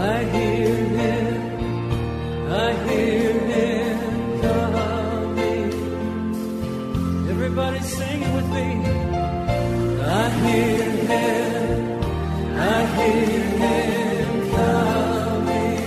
I hear him, I hear him coming. Everybody sing it with me. I hear him, I hear him coming.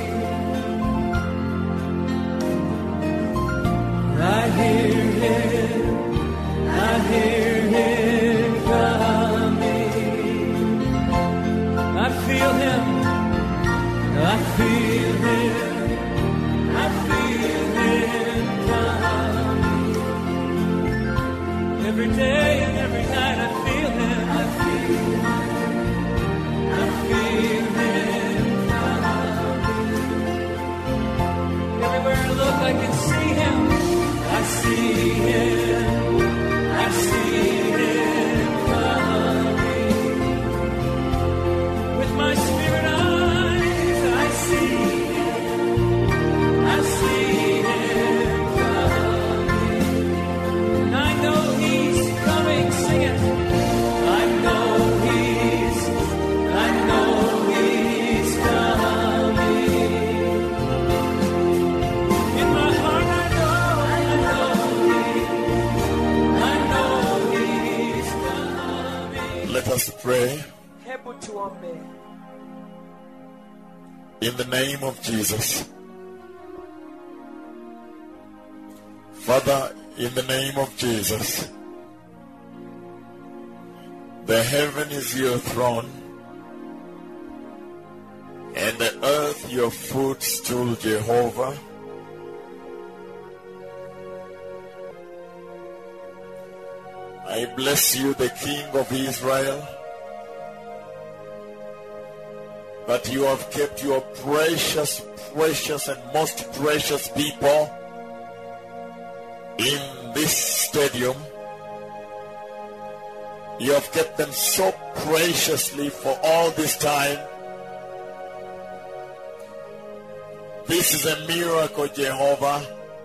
I hear him, I hear him coming. I feel him. I feel him. I feel him coming. Every day and every night I feel him. I feel him. I feel him coming. Everywhere I look I can see him. I see him. I see him coming. With my spirit eyes, I see him. I see him coming. And I know he's coming. Sing it. I know he's, I know he's coming. In my heart, I know, I know he, I know he's coming. Let us pray hebu tuombe in the name of Jesus. Father, in the name of Jesus, the heaven is your throne, and the earth your footstool, Jehovah. I bless you, the King of Israel, that you have kept your precious, precious, and most precious people in this stadium. You have kept them so preciously for all this time. This is a miracle, Jehovah,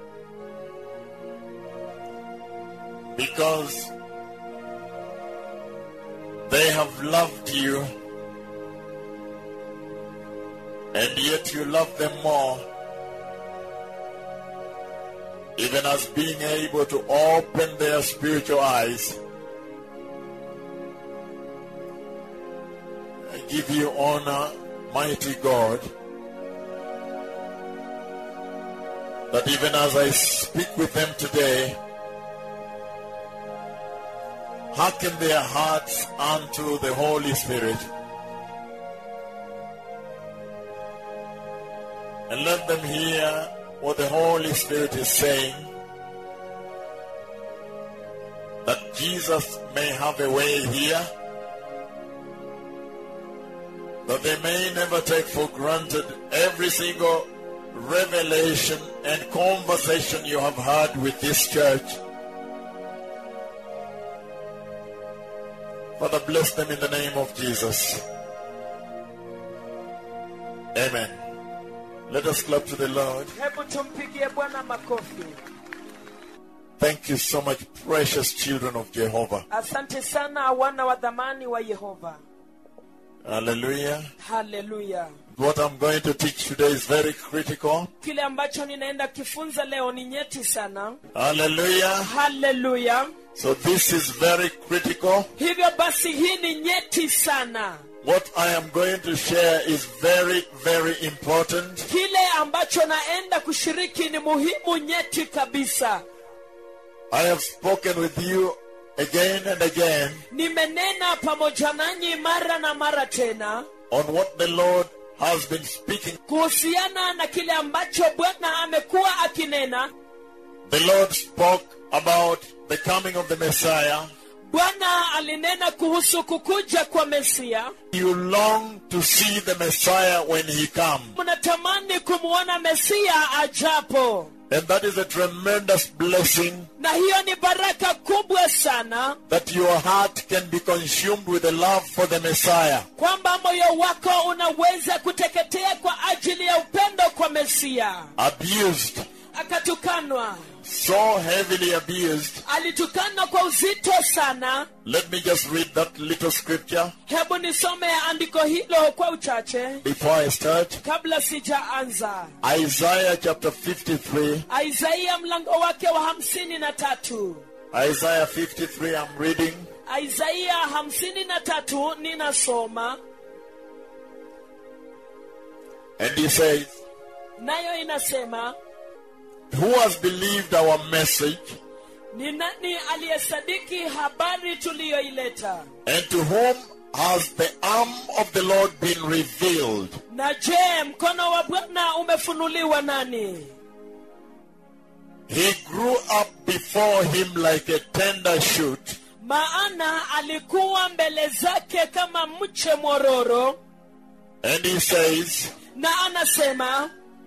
because they have loved you, and yet you love them more. Even as being able to open their spiritual eyes. I give you honor, mighty God, that even as I speak with them today, hearken their hearts unto the Holy Spirit. And let them hear what the Holy Spirit is saying. That Jesus may have a way here. That they may never take for granted every single revelation and conversation you have had with this church. Father, bless them in the name of Jesus. Amen. Let us clap to the Lord. hebu tumpigie bwana makofi Thank you so much, precious children of Jehovah. asante sana wana wa dhamani wa yehova Hallelujah. haleluya What I'm going to teach today is very critical. kile ambacho ninaenda kifunza leo ni nyeti sana Hallelujah. haleluya So this is very critical. hivyo basi hii ni nyeti sana What I am going to share is very, very important. kile ambacho naenda kushiriki ni muhimu nyeti kabisa I have spoken with you again and again nimenena pamoja nanyi mara na mara tena on what the Lord has been speaking. kuhusiana na kile ambacho bwana amekuwa akinena The Lord spoke about the coming of the Messiah. bwana alinena kuhusu kukuja kwa mesia You long to see the Messiah when he comes. mnatamani kumwona mesia ajapo And that is a tremendous blessing na hiyo ni baraka kubwa sana that your heart can be consumed with the love for the Messiah. kwamba moyo wako unaweza kuteketea kwa ajili ya upendo kwa mesia Abused, akatukanwa so heavily abused. alitukanwa kwa uzito sana Let me just read that little scripture hebu nisome andiko hilo kwa uchache before I start. kabla sijaanza Isaiah chapter 53. isaia mlango wake wa hamsini na tatu Isaiah 53, I'm reading. isaia hamsini na tatu ninasoma And he says, nayo inasema Who has believed our message? ni nani aliyesadiki habari tuliyoileta And to whom has the arm of the Lord been revealed? na je mkono wa bwana umefunuliwa nani He grew up before him like a tender shoot, maana alikuwa mbele zake kama mche mwororo and he says, na anasema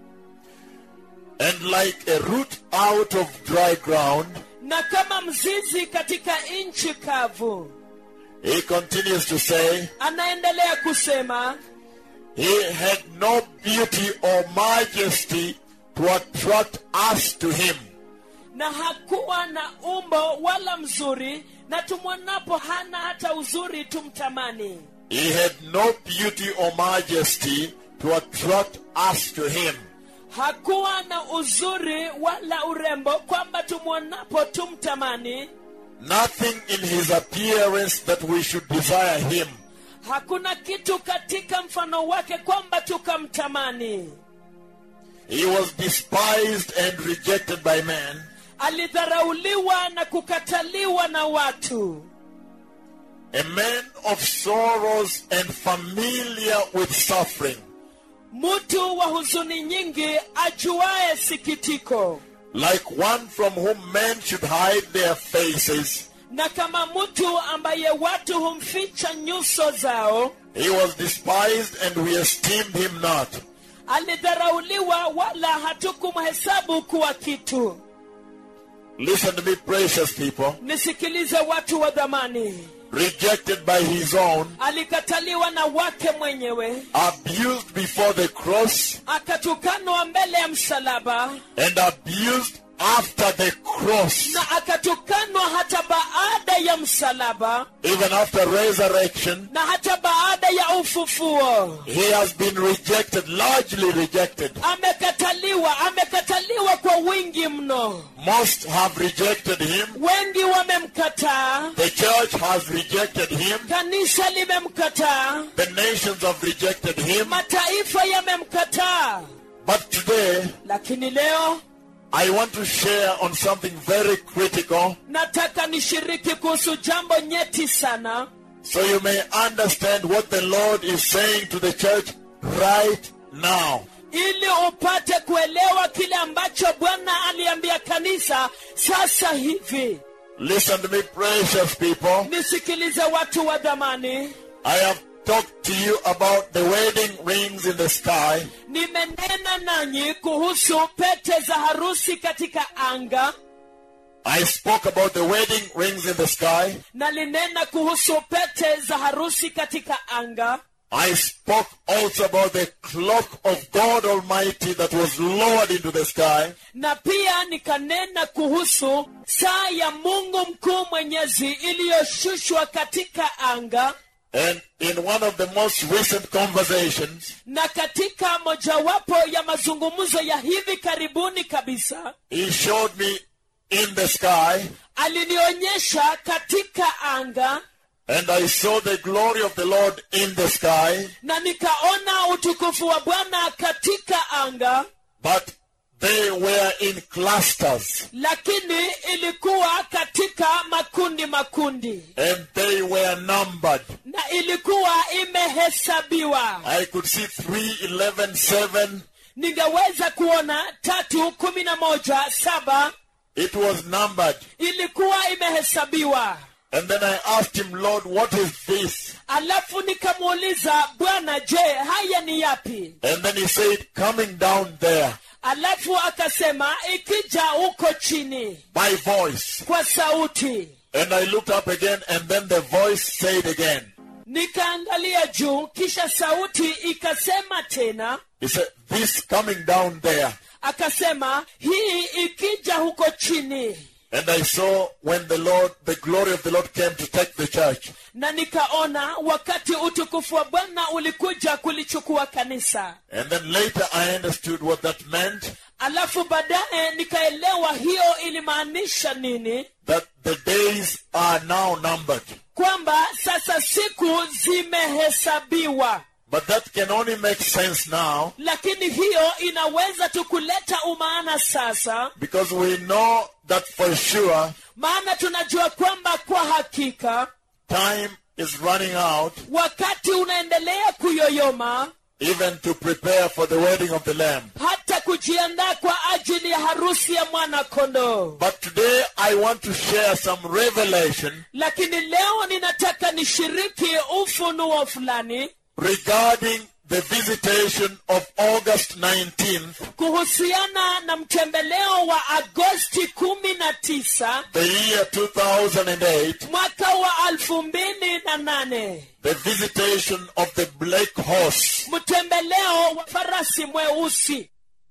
and like a root out of dry ground. na kama mzizi katika nchi kavu He continues to say, anaendelea kusema He had no beauty or majesty to attract us to him. na hakuwa na umbo wala mzuri na tumwonapo hana hata uzuri tumtamani He had no beauty or majesty to attract us to him. hakuwa na uzuri wala urembo kwamba tumwonapo tumtamani Nothing in his appearance that we should desire him. hakuna kitu katika mfano wake kwamba tukamtamani He was despised and rejected by men, alidharauliwa na kukataliwa na watu a man of sorrows and familiar with suffering. mtu wa huzuni nyingi ajuaye sikitiko like one from whom men should hide their faces. na kama mtu ambaye watu humficha nyuso zao He was despised and we esteemed him not. alidharauliwa wala hatukumhesabu kuwa kitu Listen to me, precious people. nisikilize watu wa dhamani Rejected by his own, alikataliwa na wake mwenyewe abused before the cross, akatukanwa mbele ya msalaba and abused after the cross. na akatukanwa hata baada ya msalaba Even after resurrection, na hata baada ya ufufuo he has been rejected, largely rejected. amekataliwa amekataliwa kwa wingi mno Most have rejected him. wengi wamemkataa The church has rejected him. kanisa limemkataa The nations have rejected him. mataifa yamemkataa But today, lakini leo I want to share on something very critical nataka nishiriki kuhusu jambo nyeti sana so you may understand what the Lord is saying to the church right now. ili upate kuelewa kile ambacho bwana aliambia kanisa sasa hivi Listen to me, precious people. nisikilize watu wa dhamani I have talked to you about the wedding rings in the sky, nimenena nanyi kuhusu pete za harusi katika anga I spoke about the wedding rings in the sky. nalinena kuhusu pete za harusi katika anga I spoke also about the clock of God Almighty that was lowered into the sky. na pia nikanena kuhusu saa ya mungu mkuu mwenyezi iliyoshushwa katika anga And in one of the most recent conversations, na katika mojawapo ya mazungumzo ya hivi karibuni kabisa He showed me in the sky, alinionyesha katika anga and I saw the glory of the Lord in the sky, na nikaona utukufu wa bwana katika anga but they were in clusters, lakini ilikuwa katika makundi makundi and they were numbered. na ilikuwa imehesabiwa I could see 3, 11, 7. ningeweza kuona tatu kumi na moja saba It was numbered. ilikuwa imehesabiwa And then I asked him, Lord, what is this? alafu nikamuuliza bwana je haya ni yapi And then he said, coming down there alafu akasema ikija huko chini by voice. kwa sauti And I looked up again, and then the voice said again, nikaangalia juu kisha sauti ikasema tena He said, This coming down there. akasema hii ikija huko chini And I saw when the Lord, the glory of the Lord came to take the church. na nikaona wakati utukufu wa bwana ulikuja kulichukua kanisa And then later I understood what that meant. alafu baadaye nikaelewa hiyo ilimaanisha nini That the days are now numbered. kwamba sasa siku zimehesabiwa But that can only make sense now lakini hiyo inaweza tu kuleta umaana sasa because we know that for sure maana tunajua kwamba kwa hakika time is running out wakati unaendelea kuyoyoma even to prepare for the wedding of the Lamb. hata kujiandaa kwa ajili ya harusi ya mwana kondoo But today I want to share some revelation lakini leo ninataka nishiriki ufunuo fulani regarding the visitation of August 19th, kuhusiana na mtembeleo wa agosti kumi na tisa the year 2008, mwaka wa alfu mbili na nane the visitation of the black horse. mtembeleo wa farasi mweusi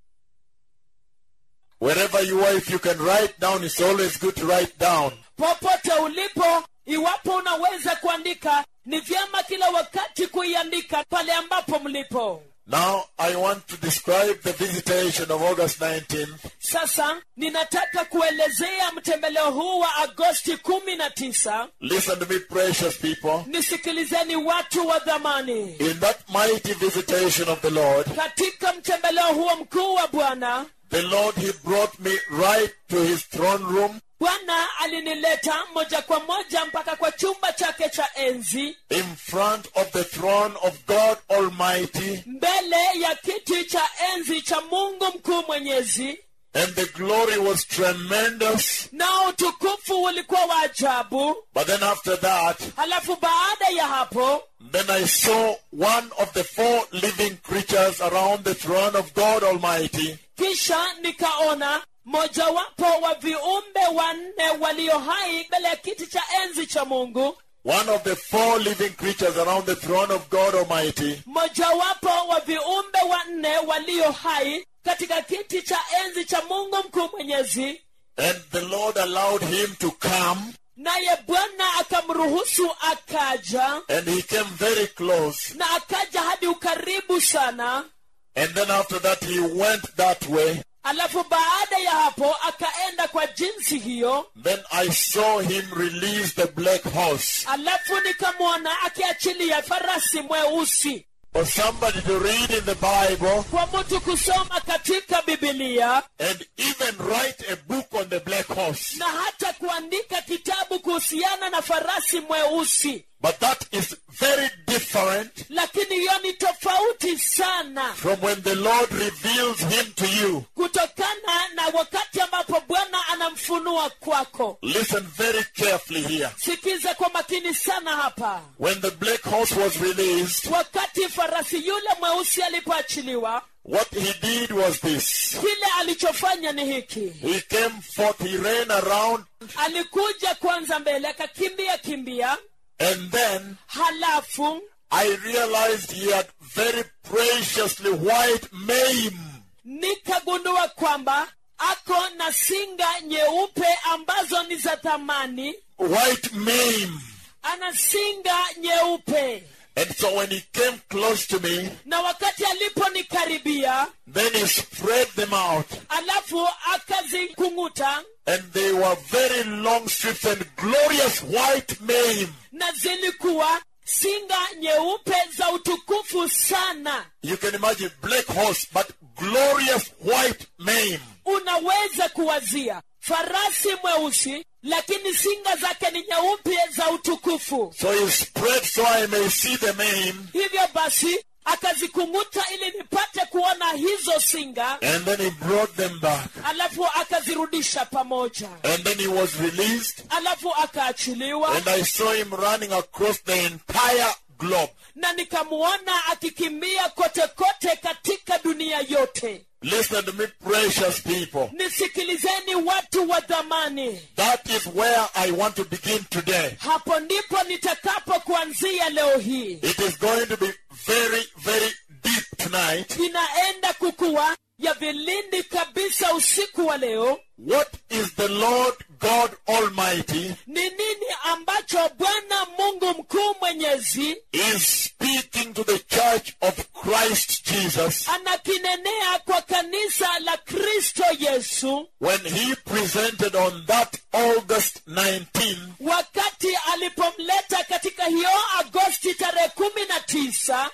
Wherever you are, if you can write down, it's always good to write down. popote ulipo iwapo unaweza kuandika ni vyema kila wakati kuiandika pale ambapo mlipo Now, I want to describe the visitation of August 19th sasa ninataka kuelezea mtembeleo huu wa agosti kumi na tisa Listen to me, precious people. nisikilizeni watu wa dhamani In that mighty visitation of the Lord, katika mtembeleo huo mkuu wa bwana the Lord, He brought me right to His throne room bwana alinileta moja kwa moja mpaka kwa chumba chake cha enzi in front of the throne of God Almighty, mbele ya kiti cha enzi cha mungu mkuu mwenyezi and the glory was tremendous. na utukufu ulikuwa wa ajabu But then after that, halafu baada ya hapo then I saw one of the four living creatures around the throne of God Almighty, kisha nikaona mojawapo wa viumbe wanne walio hai mbele ya kiti cha enzi cha mungu one of the four living creatures around the throne of God Almighty, mojawapo wa viumbe wanne walio hai katika kiti cha enzi cha mungu mkuu mwenyezi and the Lord allowed him to come, naye bwana akamruhusu akaja and he came very close. na akaja hadi ukaribu sana And then after that, he went that way. alafu baada ya hapo akaenda kwa jinsi hiyo Then I saw him release the black horse. alafu nikamwona akiachilia farasi mweusi For somebody to read in the Bible kwa mtu kusoma katika bibilia and even write a book on the black horse. na hata kuandika kitabu kuhusiana na farasi mweusi But that is very different lakini hiyo ni tofauti sana from when the Lord reveals him to you. kutokana na wakati ambapo bwana anamfunua kwako Listen very carefully here. sikiza kwa makini sana hapa When the black horse was released, wakati farasi yule mweusi alipoachiliwa what he did was this. kile alichofanya ni hiki He came forth, he ran around, alikuja kwanza mbele akakimbia kimbia and then halafu I realized he had very preciously white mane. nikagundua kwamba ako na singa nyeupe ambazo ni za thamani White mane. ana singa nyeupe And so when he came close to me, na wakati aliponikaribia then he spread them out. alafu akazikung'uta And they were very long strips and glorious white mane. na zilikuwa singa nyeupe za utukufu sana You can imagine black horse, but glorious white mane. unaweza kuwazia farasi mweusi lakini singa zake ni nyeupe za utukufu So he spread so I may see the mane. hivyo basi akazikung'uta ili nipate kuona hizo singa And then he brought them back. alafu akazirudisha pamoja And then he was released. alafu akaachiliwa And I saw him running across the entire globe. na nikamuona akikimbia kote kote katika dunia yote Listen to me, precious people. nisikilizeni watu wa dhamani That is where I want to begin today. hapo ndipo nitakapo kuanzia leo hii It is going to be very, very deep tonight. inaenda kukuwa ya vilindi kilindi kabisa usiku wa leo what is the Lord God Almighty ni nini ambacho bwana mungu mkuu mwenyezi is speaking to the church of Christ Jesus anakinenea kwa kanisa la kristo yesu when he presented on that August 19 wakati alipomleta katika hiyo agosti tarehe kumi na tisa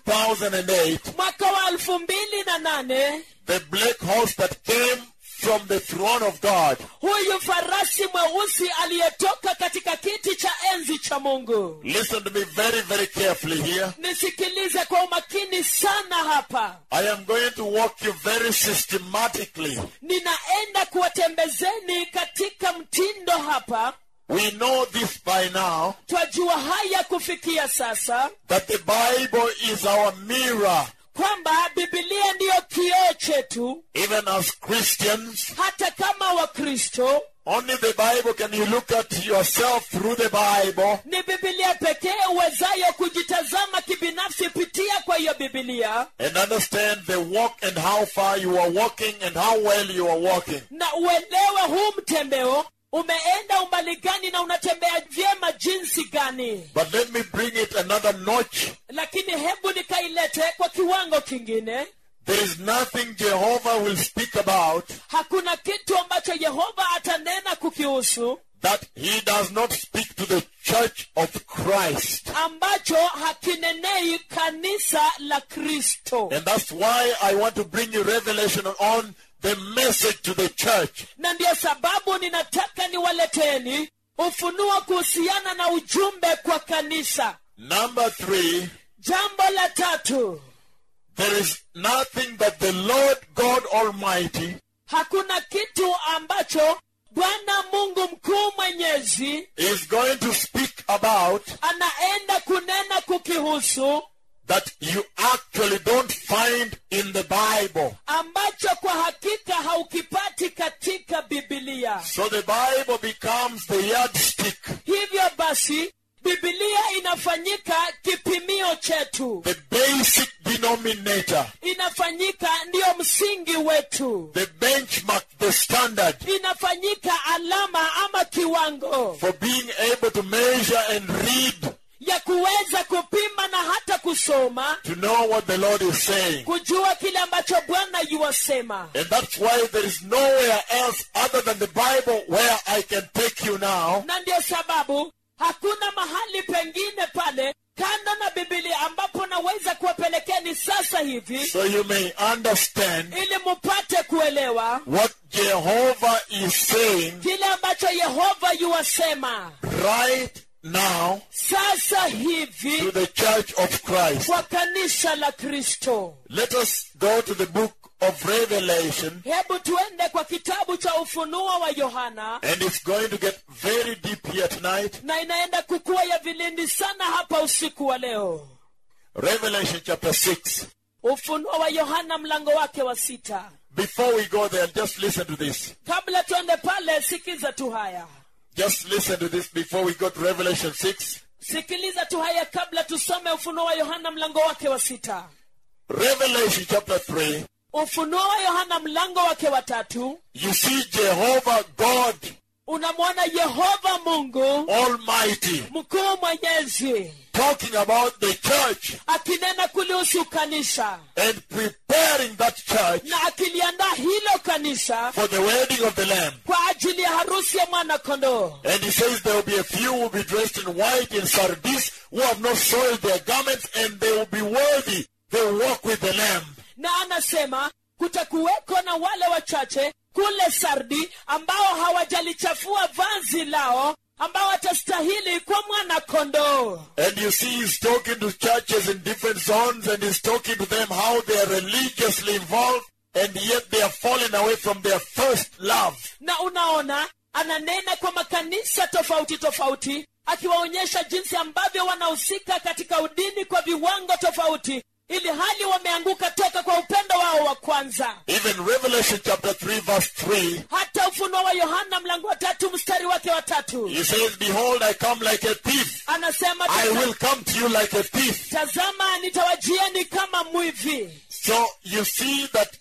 2008 mwaka wa elfu mbili na nane the black horse that came from the throne of God huyu farasi mweusi aliyetoka katika kiti cha enzi cha mungu listen to me very very carefully here nisikilize kwa umakini sana hapa I am going to walk you very systematically ninaenda kuwatembezeni katika mtindo hapa we know this by now twajua haya kufikia sasa that the Bible is our mirror kwamba bibilia ndiyo kioo chetu even as Christians hata kama wakristo only the Bible can you look at yourself through the Bible ni bibilia pekee uwezayo kujitazama kibinafsi pitia kwa hiyo bibilia and understand the walk and how far you are walking and how well you are walking na uelewe huu mtembeo umeenda umbali gani na unatembea vyema jinsi gani but let me bring it another notch lakini hebu nikailete kwa kiwango kingine there is nothing Jehovah will speak about hakuna kitu ambacho yehova atanena kukihusu that he does not speak to the church of Christ. ambacho hakinenei kanisa la kristo And that's why I want to bring you revelation on the message to the church. na ndiyo sababu ninataka niwaleteni ufunuo kuhusiana na ujumbe kwa kanisa Number three, jambo la tatu there is nothing that the Lord God Almighty hakuna kitu ambacho bwana mungu mkuu mwenyezi is going to speak about anaenda kunena kukihusu that you actually don't find in the Bible. ambacho kwa hakika haukipati katika bibilia So the Bible becomes the yardstick, hivyo basi bibilia inafanyika kipimio chetu the basic denominator, inafanyika ndiyo msingi wetu the benchmark, the standard inafanyika alama ama kiwango for being able to measure and read ya kuweza kupima na hata kusoma to know what the Lord is saying. kujua kile ambacho bwana yuwasema And that's why there is nowhere else other than the Bible where I can take you now na ndiyo sababu hakuna mahali pengine pale kando na bibilia ambapo naweza kuwapelekeni sasa hivi so you may understand ili mupate kuelewa what Jehovah is saying kile ambacho yehova yuwasema right now sasa to hivi the church of Christ. kwa kanisa la kristo Let us go to the book of Revelation hebu tuende kwa kitabu cha ufunuo wa yohana and it's going to get very deep here tonight. na inaenda kukuwa ya vilindi sana hapa usiku wa leo Revelation chapter 6. ufunuo wa yohana mlango wake wa sita Before we go there, just listen to this. kabla tuende pale sikiza tu haya Just listen to this before we go to Revelation 6. sikiliza tu haya kabla tusome ufunuo wa yohana mlango wake wa sita Revelation chapter 3. ufunuo wa yohana mlango wake wa tatu You see Jehovah God unamwona yehova mungu Almighty mkuu mwenyezi talking about the church akinena kulihusu kanisa and preparing that church na akiliandaa hilo kanisa for the wedding of the Lamb. kwa ajili ya harusi ya mwana kondoo And he says there will be a few who will be dressed in white in Sardis who have not soiled their garments and they will be worthy. They will walk with the Lamb. na anasema kutakuweko na wale wachache kule sardi ambao hawajalichafua vazi lao ambao watastahili kwa mwana kondoo And you see he's talking to churches in different zones and he's talking to them how they are religiously involved and yet they are falling away from their first love. na unaona ananena kwa makanisa tofauti tofauti akiwaonyesha jinsi ambavyo wanahusika katika udini kwa viwango tofauti ili hali wameanguka toka kwa upendo wao wa kwanza Even Revelation chapter 3 verse 3, hata ufunuo wa yohana mlango wa tatu mstari wake wa tatu he says, Behold, I come like a thief. anasema I "Taza- will come to you like a thief. tazama nitawajieni kama mwivi So you see that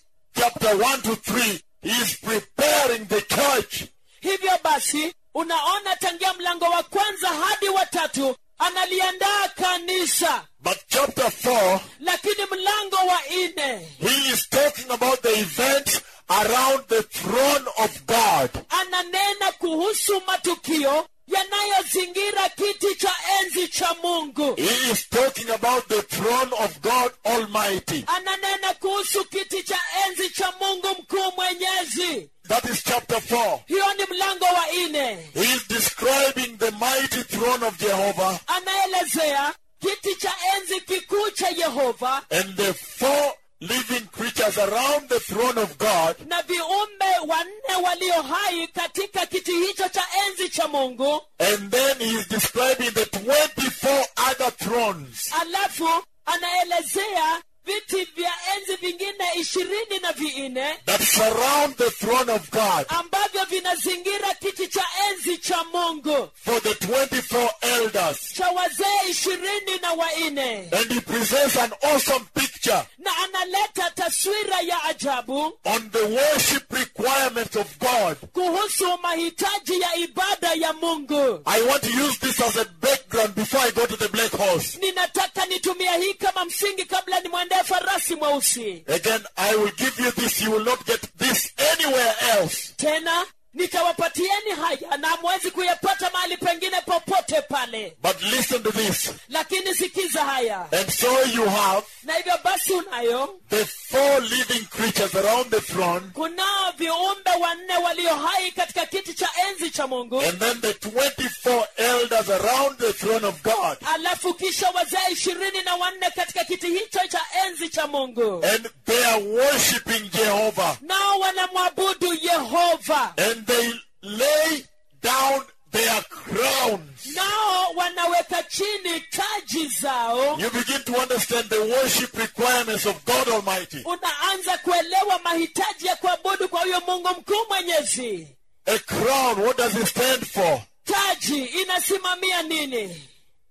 chapter 1 to 3, he is preparing the church hivyo basi unaona tangia mlango wa kwanza hadi wa tatu analiandaa kanisa But chapter 4, lakini mlango wa nne he is talking about the events around the throne of God. ananena kuhusu matukio yanayozingira kiti cha enzi cha mungu He is talking about the throne of God Almighty. ananena kuhusu kiti cha enzi cha mungu mkuu mwenyezi That is chapter 4. hiyo ni mlango wa nne He is describing the mighty throne of Jehovah anaelezea kiti cha enzi kikuu cha yehova and the four living creatures around the throne of God. na viumbe wanne walio hai katika kiti hicho cha enzi cha mungu And then he is describing the 24 other thrones. alafu anaelezea viti vya enzi vingine ishirini na vinne that surround the throne of God ambavyo vinazingira kiti cha enzi cha mungu for the 24 elders. cha wazee ishirini na wanne And he presents an awesome picture na analeta taswira ya ajabu on the worship requirements of God. kuhusu mahitaji ya ibada ya mungu I want to use this as a background before I go to the black horse. ninataka nitumia hii kama msingi kabla nimwendee farasi mweusi Again, I will give you this. You will not get this anywhere else. tena nitawapatieni haya na hamwezi kuyapata mahali pengine popote pale But listen to this. lakini sikiza haya And so you have na hivyo basi unayo the four living creatures around the throne, kunao viumbe wanne walio hai katika kiti cha enzi cha mungu and then the 24 elders around the throne of God. alafu kisha wazee ishirini na wanne katika kiti hicho cha enzi cha mungu And they are worshiping Jehovah. nao wanamwabudu yehova and they lay down their crowns. nao wanaweka chini taji zao You begin to understand the worship requirements of God Almighty. unaanza kuelewa mahitaji ya kuabudu kwa huyo mungu mkuu mwenyezi A crown, what does it stand for? taji inasimamia nini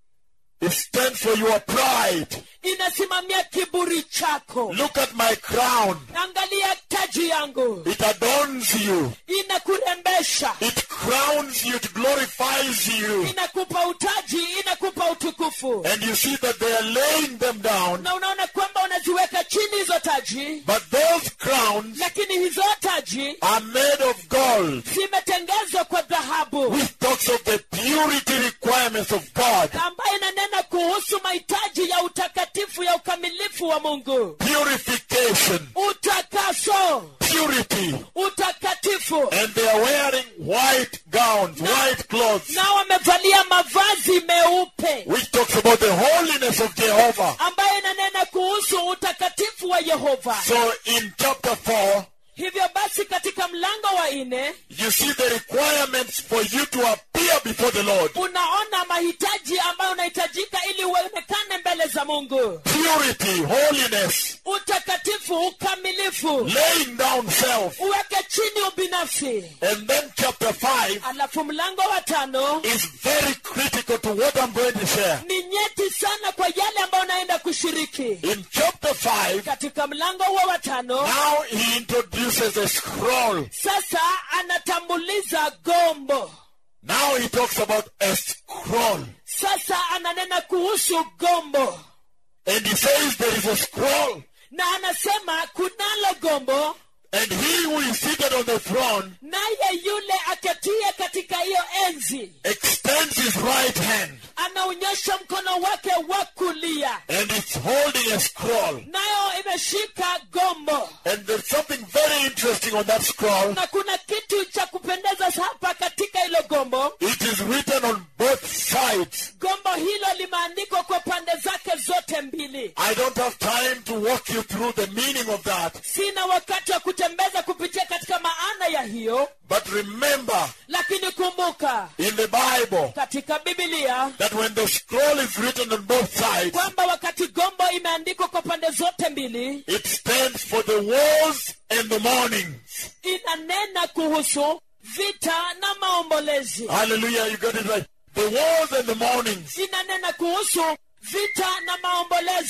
It stands for your pride. inasimamia kiburi chako Look at my crown. angalia taji yangu It adorns you. inakurembesha It crowns you. It glorifies you. inakupa utaji inakupa utukufu And you see that they are laying them down. na unaona kwamba unaziweka chini hizo taji But those crowns lakini hizo taji are made of gold, zimetengezwa kwa dhahabu which talks of the purity requirements of God. ambayo inanena kuhusu mahitaji ya utakatifu ya ukamilifu wa mungu Purification, utakaso purity. utakatifu And they are wearing white gowns, white clothes, na wamevalia mavazi meupe which talks about the holiness of Jehovah. ambayo inanena kuhusu utakatifu wa yehova So in chapter 4, hivyo basi katika mlango wa nne you see the requirements for you to appear before the Lord. unaona mahitaji ambayo unahitajika ili uonekane mbele za mungu Purity, holiness, utakatifu ukamilifu laying down self. uweke chini ubinafsi And then chapter 5 alafu mlango wa tano is very critical to what I'm going to share. ni nyeti sana kwa yale ambayo unaenda kushiriki In chapter 5, katika mlango huo wa tano now he introduces a scroll. sasa anatambuliza gombo Now he talks about a scroll. sasa ananena kuhusu gombo And he says there is a scroll. na anasema kunalo gombo And he who is seated on the throne naye yule aketie katika hiyo enzi extends his right hand anaonyesha mkono wake wa kulia and it's holding a scroll. nayo imeshika gombo And there's something very interesting on that scroll. na kuna kitu cha kupendeza hapa katika hilo gombo It is written on both sides. gombo hilo limeandikwa kwa pande zake zote mbili I don't have time to walk you through the meaning of that. sina wakati wa kutembeza kupitia katika maana ya hiyo But remember lakini kumbuka in the Bible katika bibilia that when the scroll is written on both sides, kwamba wakati gombo imeandikwa kwa pande zote mbili it stands for the wars and the mournings. inanena kuhusu vita na maombolezi Hallelujah, you got it right. The wars and the mournings. inanena kuhusu vita na maombolezi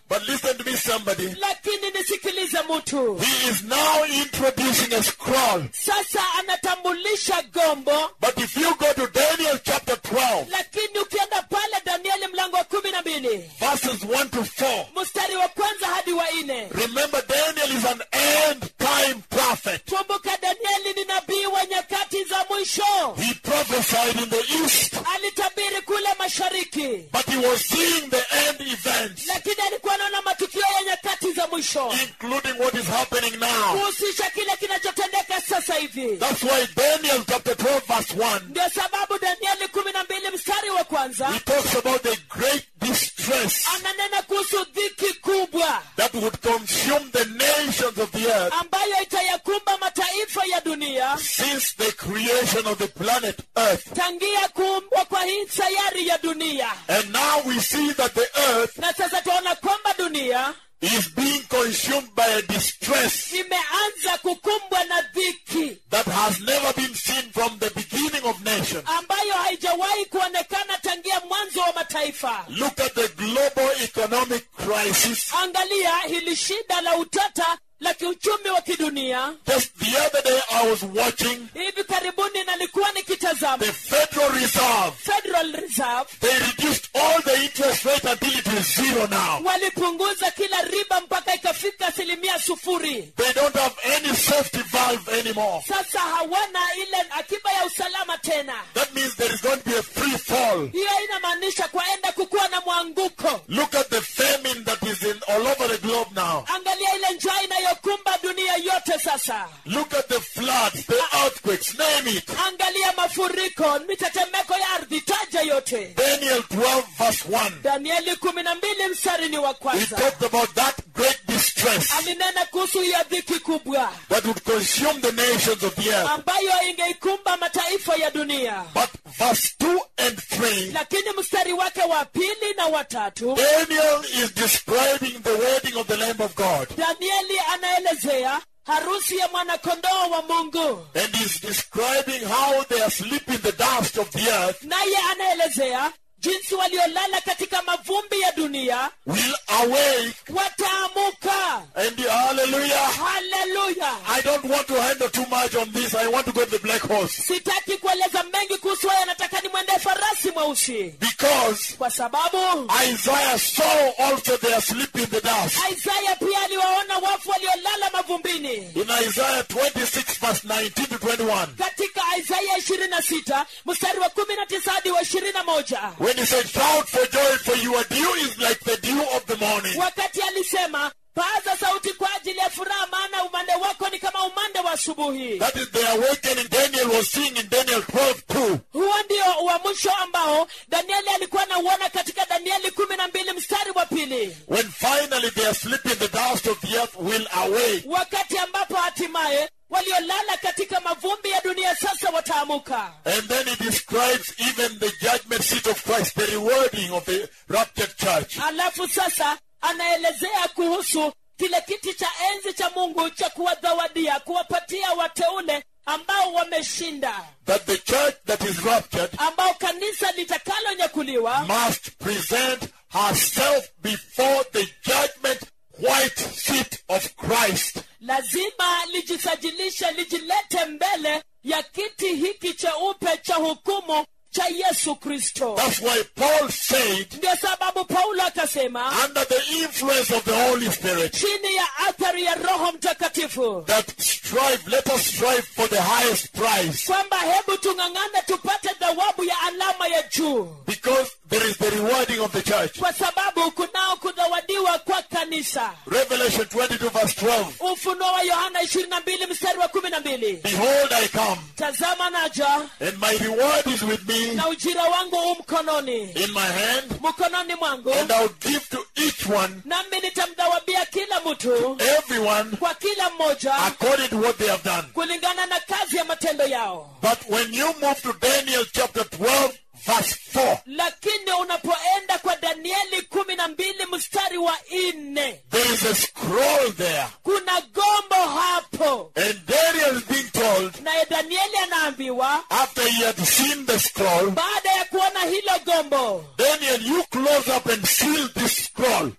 But listen to me, somebody. lakini nisikilize mtu He is now introducing a scroll. sasa anatambulisha gombo But if you go to Daniel chapter 12, lakini ukienda pale danieli mlango wa kumi na mbili verses 1 to 4, mstari wa kwanza hadi wa nne remember Daniel is an end time prophet. kumbuka danieli ni nabii wa nyakati za mwisho He prophesied in the east, alitabiri kule mashariki but he was seeing the end events, lakini alikuwa anaona matukio ya nyakati za mwisho including what is happening now. kuhusisha kile kinachotendeka sasa hivi That's why Daniel chapter 12, verse 1, ndio sababu danieli kumi na mbili mstari wa kwanza he talks about the great distress ananena kuhusu dhiki kubwa that would consume the nations of the earth ambayo itayakumba mataifa ya dunia since the creation of the planet Earth. tangia kuumbwa kwa hii sayari ya dunia And now we see that the earth na sasa tunaona kwamba dunia is being consumed by a distress imeanza kukumbwa na dhiki that has never been seen from the beginning of nations. ambayo haijawahi kuonekana tangia mwanzo wa mataifa Look at the global economic crisis. angalia hili shida la utata la kiuchumi wa kidunia Just the other day I was watching hivi karibuni nalikuwa nikitazama the Federal Reserve. federal reserve They reduced all the interest rate until it is zero now. walipunguza kila riba mpaka ikafika asilimia sufuri They don't have any safety valve anymore. sasa hawana ile akiba ya usalama tena That means there is going to be a free fall. hiyo inamaanisha kwaenda kukuwa na mwanguko Look at the famine that is in all over the globe now. angalia ile njaa inayokumba dunia yote sasa Look at the floods, the earthquakes, name it. angalia mafuriko mitetemeko ya ardhi taja yote Daniel 12 verse 1. danieli kumi na mbili mstari ni wa He kwanza talked about that great distress alinena kuhusu hiyo dhiki kubwa that would consume the nations of the earth. ambayo ingeikumba mataifa ya dunia But verse 2 and 3, lakini mstari wake wa pili na watatu Daniel is describing the wedding of the Lamb of God. danieli anaelezea harusi ya mwanakondoo wa mungu And he's describing how they are sleeping the dust of the earth naye anaelezea jinsi waliolala katika mavumbi ya dunia will awake. wataamuka And hallelujah. haleluya I don't want to handle too much on this. I want to go to the black horse. sitaki kueleza mengi kuhusu haya nataka nimwende farasi mweusi Because kwa sababu Isaiah saw also they are sleeping in the dust. isaya pia aliwaona wafu waliolala mavumbini In Isaiah 26 verse 19 to 21. katika isaya ishirini na sita mstari wa kumi na tisa hadi wa ishirini na moja When he said, shout for joy for your dew is like the dew of the morning. wakati alisema paza sauti kwa ajili ya furaha maana umande wako ni kama umande wa asubuhi That is the awakening Daniel was seeing in Daniel 12 2. huo ndio wa mwisho ambao danieli alikuwa anauona katika danieli kumi na mbili mstari wa pili When finally they are sleeping the dust of the earth will awake. wakati ambapo hatimaye waliolala katika mavumbi ya dunia sasa wataamuka And then he describes even the judgment seat of Christ, the rewarding of the raptured church. alafu sasa anaelezea kuhusu kile kiti cha enzi cha mungu cha kuwadhawadia kuwapatia wateule ambao wameshinda That the church that is raptured ambao kanisa litakalonyakuliwa must present herself before the judgment white seat of Christ. lazima lijisajilishe lijilete mbele ya kiti hiki cheupe cha hukumu cha yesu kristo That's why Paul said, ndio sababu paulo akasema under the influence of the Holy Spirit, chini ya athari ya roho mtakatifu that strive, let us strive for the highest prize. kwamba hebu tung'ang'ane tupate thawabu ya alama ya juu Because there is the rewarding of the church. kwa sababu kunao kudhawadiwa kwa kanisa Revelation 22 verse 12. ufunuo wa yohana 22 mstari wa 12 Behold, I come, tazama naja and my reward is with me na ujira wangu u mkononi in my hand, mkononi mwangu and I'll give to each one, nami nitamdhawabia kila mtu everyone, kwa kila mmoja according to what they have done. kulingana na kazi ya matendo yao But when you move to Daniel chapter 12, verse 4, lakini unapoenda kwa danieli kumi na mbili mstari wa nne there is a scroll there. kuna gombo hapo And Daniel is being told, naye danieli anaambiwa after he had seen the scroll, baada ya kuona hilo gombo Daniel, you close up and seal this scroll. daniel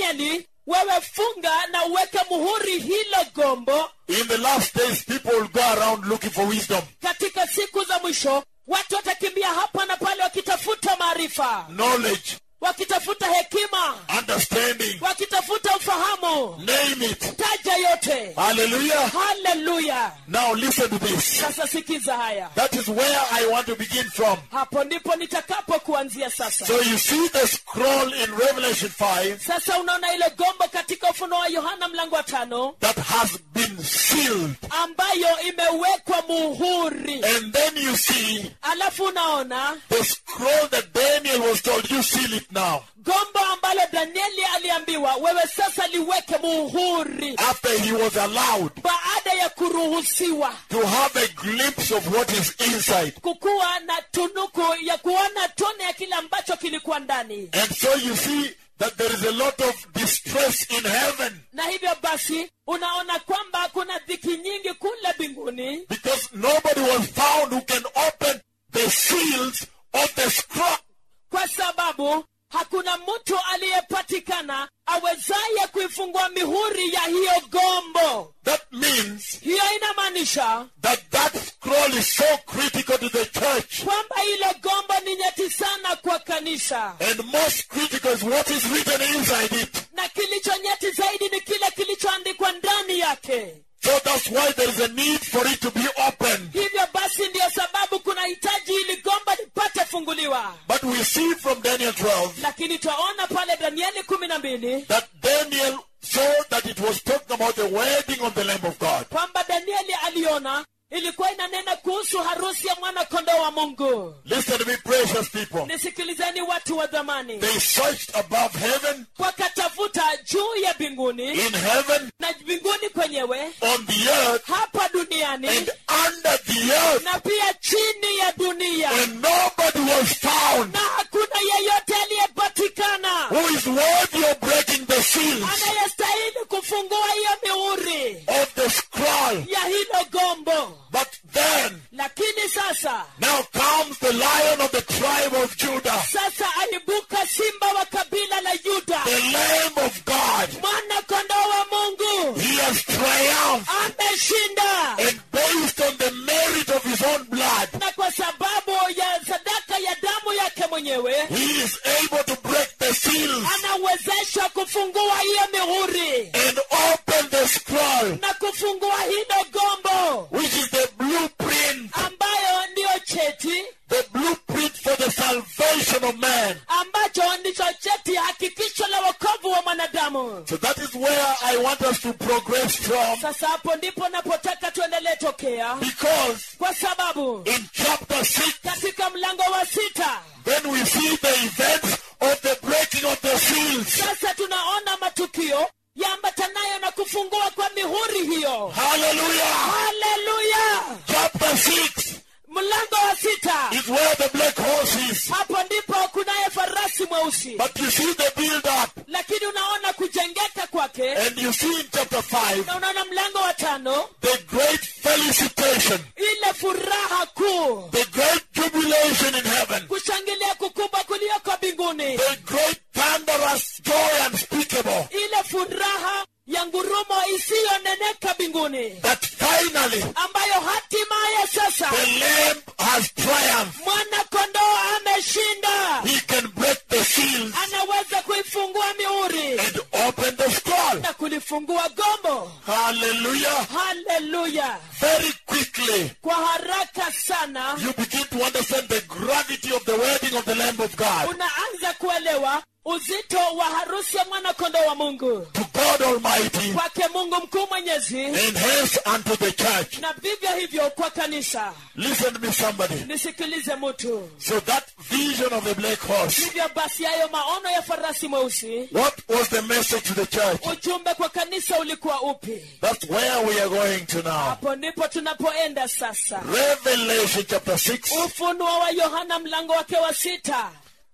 danieli wewe funga na uweke muhuri hilo gombo In the last days, people will go around looking for wisdom, katika siku za mwisho watu watakimbia hapa na pale wakitafuta maarifa knowledge, wakitafuta hekima understanding, wakitafuta ufahamu name it. taja yote Hallelujah. haleluya Now listen to this. sasa sikiza haya That is where I want to begin from. hapo ndipo nitakapo kuanzia sasa So you see the scroll in Revelation 5 sasa unaona ile gombo katika ufunuo wa yohana mlango wa tano that has been sealed. ambayo imewekwa muhuri And then you see alafu unaona the scroll that Daniel was told, you seal it now. gombo ambalo danieli aliambiwa wewe sasa liweke muhuri After he was allowed baada ya kuruhusiwa to have a glimpse of what is inside. kukuwa na tunuku ya kuona tone ya kile ambacho kilikuwa ndani And so you see that there is a lot of distress in heaven na hivyo basi unaona kwamba kuna dhiki nyingi kule mbinguni because nobody was found who can open the seals of the scroll. kwa sababu hakuna mtu aliyepatikana awezaye kuifungua mihuri ya hiyo gombo That means hiyo inamaanisha that that scroll is so critical to the church. kwamba ile gombo ni nyeti sana kwa kanisa And most critical is what is written inside it. na kilicho nyeti zaidi ni kile kilichoandikwa ndani yake So that's why there is a need for it to be opened. hivyo basi ndiyo sababu kuna hitaji ili gomba lipate funguliwa But we see from Daniel 12 lakini twaona pale danieli kumi na mbili that Daniel saw that it was talking about the wedding of the Lamb of God. kwamba danieli aliona ilikuwa inanena kuhusu harusi ya mwana kondoo wa mungu Listen to me, precious people. nisikilizeni watu wa dhamani They searched above heaven, wakatafuta juu ya mbinguni in heaven, na mbinguni kwenyewe on the earth, hapa duniani and under the earth, na pia chini ya dunia and nobody was found na hakuna yeyote aliyepatikana who is worthy of breaking the seals anayestahili kufungua hiyo mihuri of the scroll. ya hilo gombo But then, lakini sasa now comes the lion of the tribe of Judah, sasa aibuka simba wa kabila la yuda the Lamb of God. mwana kondoo wa mungu He has triumphed, ameshinda and based on the merit of his own blood, na kwa sababu ya sadaka ya damu yake mwenyewe he is able to break the seals anawezeshwa kufungua hiyo mihuri and open the scroll, na kufungua hilo gombo which is the blueprint, ambayo ndiyo cheti the blueprint for the salvation of man. ambacho ndicho cheti hakikisho la wokovu wa mwanadamu So that is where I want us to progress from, sasa hapo ndipo napotaka tuendelee tokea because kwa sababu in chapter 6, katika mlango wa sita then we see the events of the breaking of the seals. sasa tunaona matukio yaambatanayo na kufungua kwa mihuri hiyo Hallelujah! haleluya Chapter 6 mlango wa sita is where the black horse is. hapo ndipo kunaye farasi mweusi But you see the build up, lakini unaona kujengeka kwake and you see in chapter 5 na unaona mlango wa tano the great felicitation, ile furaha kuu the great jubilation in heaven, kushangilia kukubwa kulioko mbinguni the great thunderous joy unspeakable ile furaha ya ngurumo isiyoneneka mbinguni that finally ambayo hatimaye sasa the Lamb has triumphed. mwana kondoo ameshinda He can break the seals anaweza kuifungua mihuri and open the scroll. na kulifungua gombo Hallelujah. haleluya Very quickly, kwa haraka sana you begin to understand the gravity of the wedding of the Lamb of God. unaanza kuelewa uzito wa harusi ya mwana kondoo wa mungu To God Almighty kwake mungu mkuu mwenyezi and hence unto the church. na vivyo hivyo kwa kanisa Listen to me, somebody. nisikilize mtu So that vision of the black horse, hivyo basi hayo maono ya farasi mweusi what was the message to the church? ujumbe kwa kanisa ulikuwa upi That's where we are going to now. hapo ndipo tunapoenda sasa Revelation chapter 6. ufunuo wa yohana mlango wake wa sita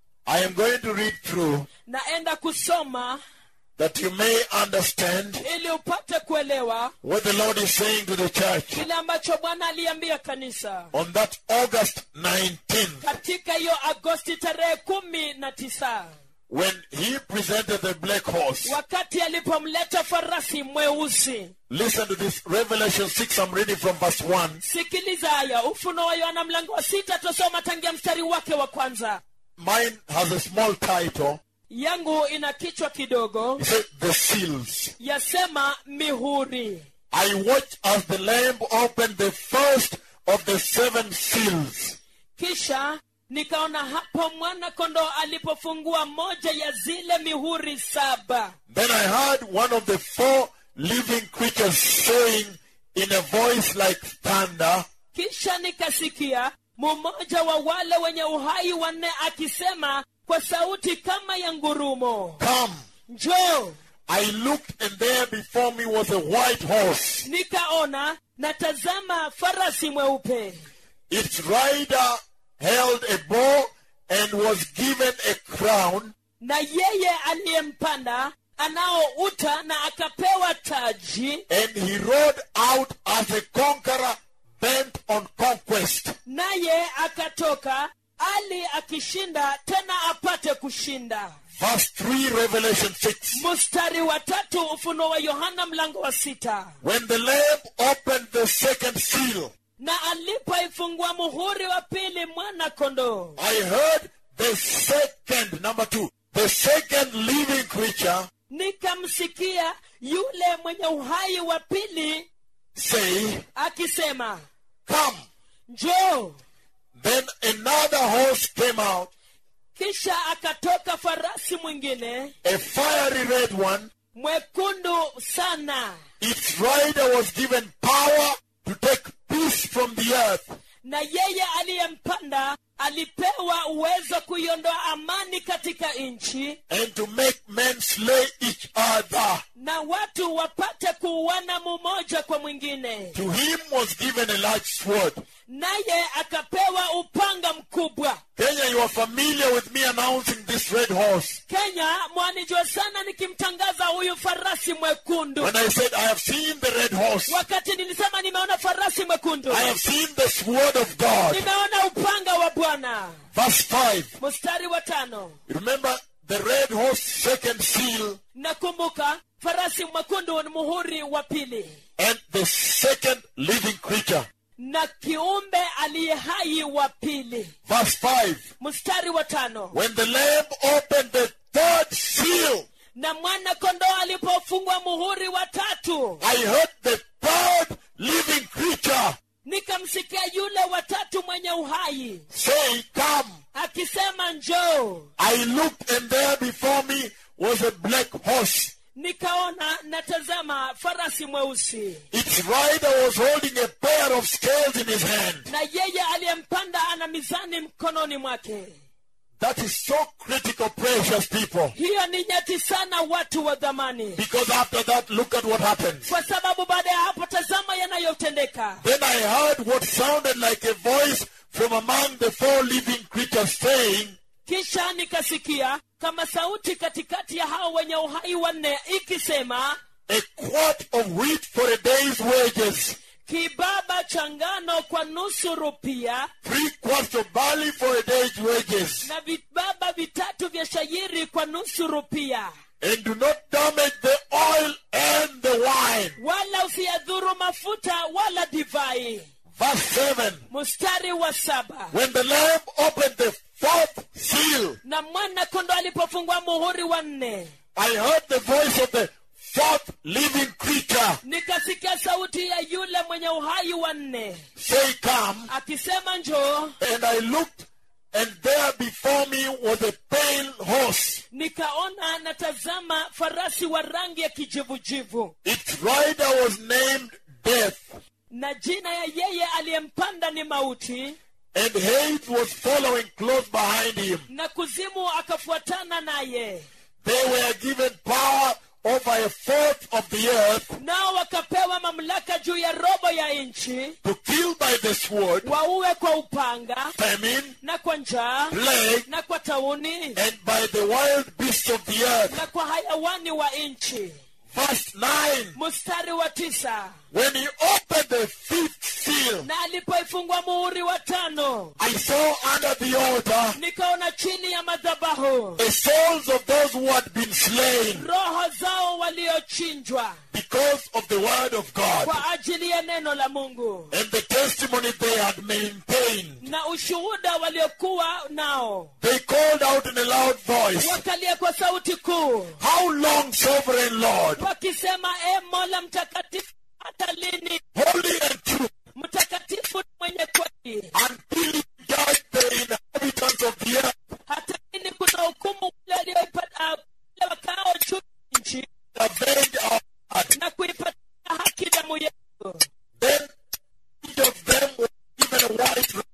I am going to read through naenda kusoma that you may understand ili upate kuelewa what the Lord is saying to the church kile ambacho bwana aliambia kanisa on that August 19th. katika hiyo agosti tarehe kumi na tisa when he presented the black horse. wakati alipomleta farasi mweusi Listen to this. Revelation 6, I'm reading from verse 1. sikiliza haya ufuno wa yohana mlango wa sita tusoma tangia mstari wake wa kwanza Mine has a small title. yangu ina kichwa kidogo It says, The Seals. yasema mihuri I watched as the Lamb opened the first of the seven seals. kisha nikaona hapo mwana kondoo alipofungua moja ya zile mihuri saba Then I heard one of the four living creatures saying in a voice like thunder, kisha nikasikia mmoja wa wale wenye uhai wanne akisema kwa sauti kama ya ngurumo Come. njoo I looked, and there before me was a white horse. nikaona na tazama farasi mweupe Its rider held a bow and was given a crown, na yeye aliyempanda anao uta na akapewa taji and he rode out as a conqueror bent on conquest. naye akatoka ali akishinda tena apate kushinda Verse 3, Revelation 6. mstari wa tatu ufuno wa yohana mlango wa sita When the Lamb opened the second seal, na alipoifungua muhuri wa pili mwana kondoo I heard the second, number two, the second living creature nikamsikia yule mwenye uhai wa pili say, akisema Come. njoo Then another horse came out, kisha akatoka farasi mwingine a fiery red one. mwekundu sana Its rider was given power to take peace from the earth na yeye aliyempanda alipewa uwezo kuiondoa amani katika nchi and to make men slay each other. na watu wapate kuuana mmoja kwa mwingine To him was given a large sword. naye akapewa upanga mkubwa Kenya, you are familiar with me announcing this red horse. kenya mwanijua sana nikimtangaza huyu farasi mwekundu When I said, I have seen the red horse, wakati nilisema nimeona farasi mwekundu I have seen the sword of God. nimeona upanga wa bwana Verse 5. mstari wa tano Remember the red horse second seal nakumbuka farasi mwekundu ni muhuri wa pili and the second living creature. na kiumbe aliye hai wa pili Verse 5. mstari wa tano When the lamb opened the third seal, na mwana kondoo alipofungwa muhuri wa tatu I heard the third living creature nikamsikia yule watatu mwenye uhai say, Come. akisema njoo I looked and there before me was a black horse. nikaona natazama farasi mweusi Its rider was holding a pair of scales in his hand. na yeye aliyempanda ana mizani mkononi mwake That is so critical, precious people. hiyo ni nyeti sana watu wa dhamani Because after that, look at what happens. kwa sababu baada ya hapo tazama yanayotendeka Then I heard what sounded like a voice from among the four living creatures saying, kisha nikasikia kama sauti katikati ya hao wenye uhai wanne ikisema A quart of wheat for a day's wages, kibaba cha ngano kwa nusu rupia three quarts of barley for a day's wages, na vibaba vitatu vya shayiri kwa nusu rupia and do not damage the oil and the wine. wala usiyadhuru mafuta wala divai Verse 7 mstari wa saba When the Lamb opened the fourth seal, na mwana kondo alipofungua muhuri wa nne I heard the voice of the fourth living creature nikasikia sauti ya yule mwenye uhai wa nne say, Come. akisema njoo And I looked, and there before me was a pale horse. nikaona natazama farasi wa rangi ya kijivujivu Its rider was named Death, na jina ya yeye aliyempanda ni mauti and hate was following close behind him. na kuzimu akafuatana naye They were given power over a fourth of the earth nao wakapewa mamlaka juu ya robo ya nchi to kill by the sword, wauwe kwa upanga famine, na kwa njaa plague, na kwa tauni and by the wild beasts of the earth. na kwa hayawani wa nchi verse 9, mstari wa tisa when he opened the fifth seal, na alipoifungua muhuri wa tano I saw under the altar nikaona chini ya madhabahu the souls of those who had been slain roho zao waliochinjwa because of the word of God kwa ajili ya neno la mungu and the testimony they had maintained. na ushuhuda waliokuwa nao They called out in a loud voice, wakalia kwa sauti kuu How long, sovereign Lord, wakisema e mola mtakatifu hata lini holy and true, mtakatifu na mwenye kweli until you judge the inhabitants of the earth hata lini kuna hukumu wale walioipata wale wakao juu ya nchi avenge our blood. na kuipatia haki damu yetu Then each of them was given a white robe,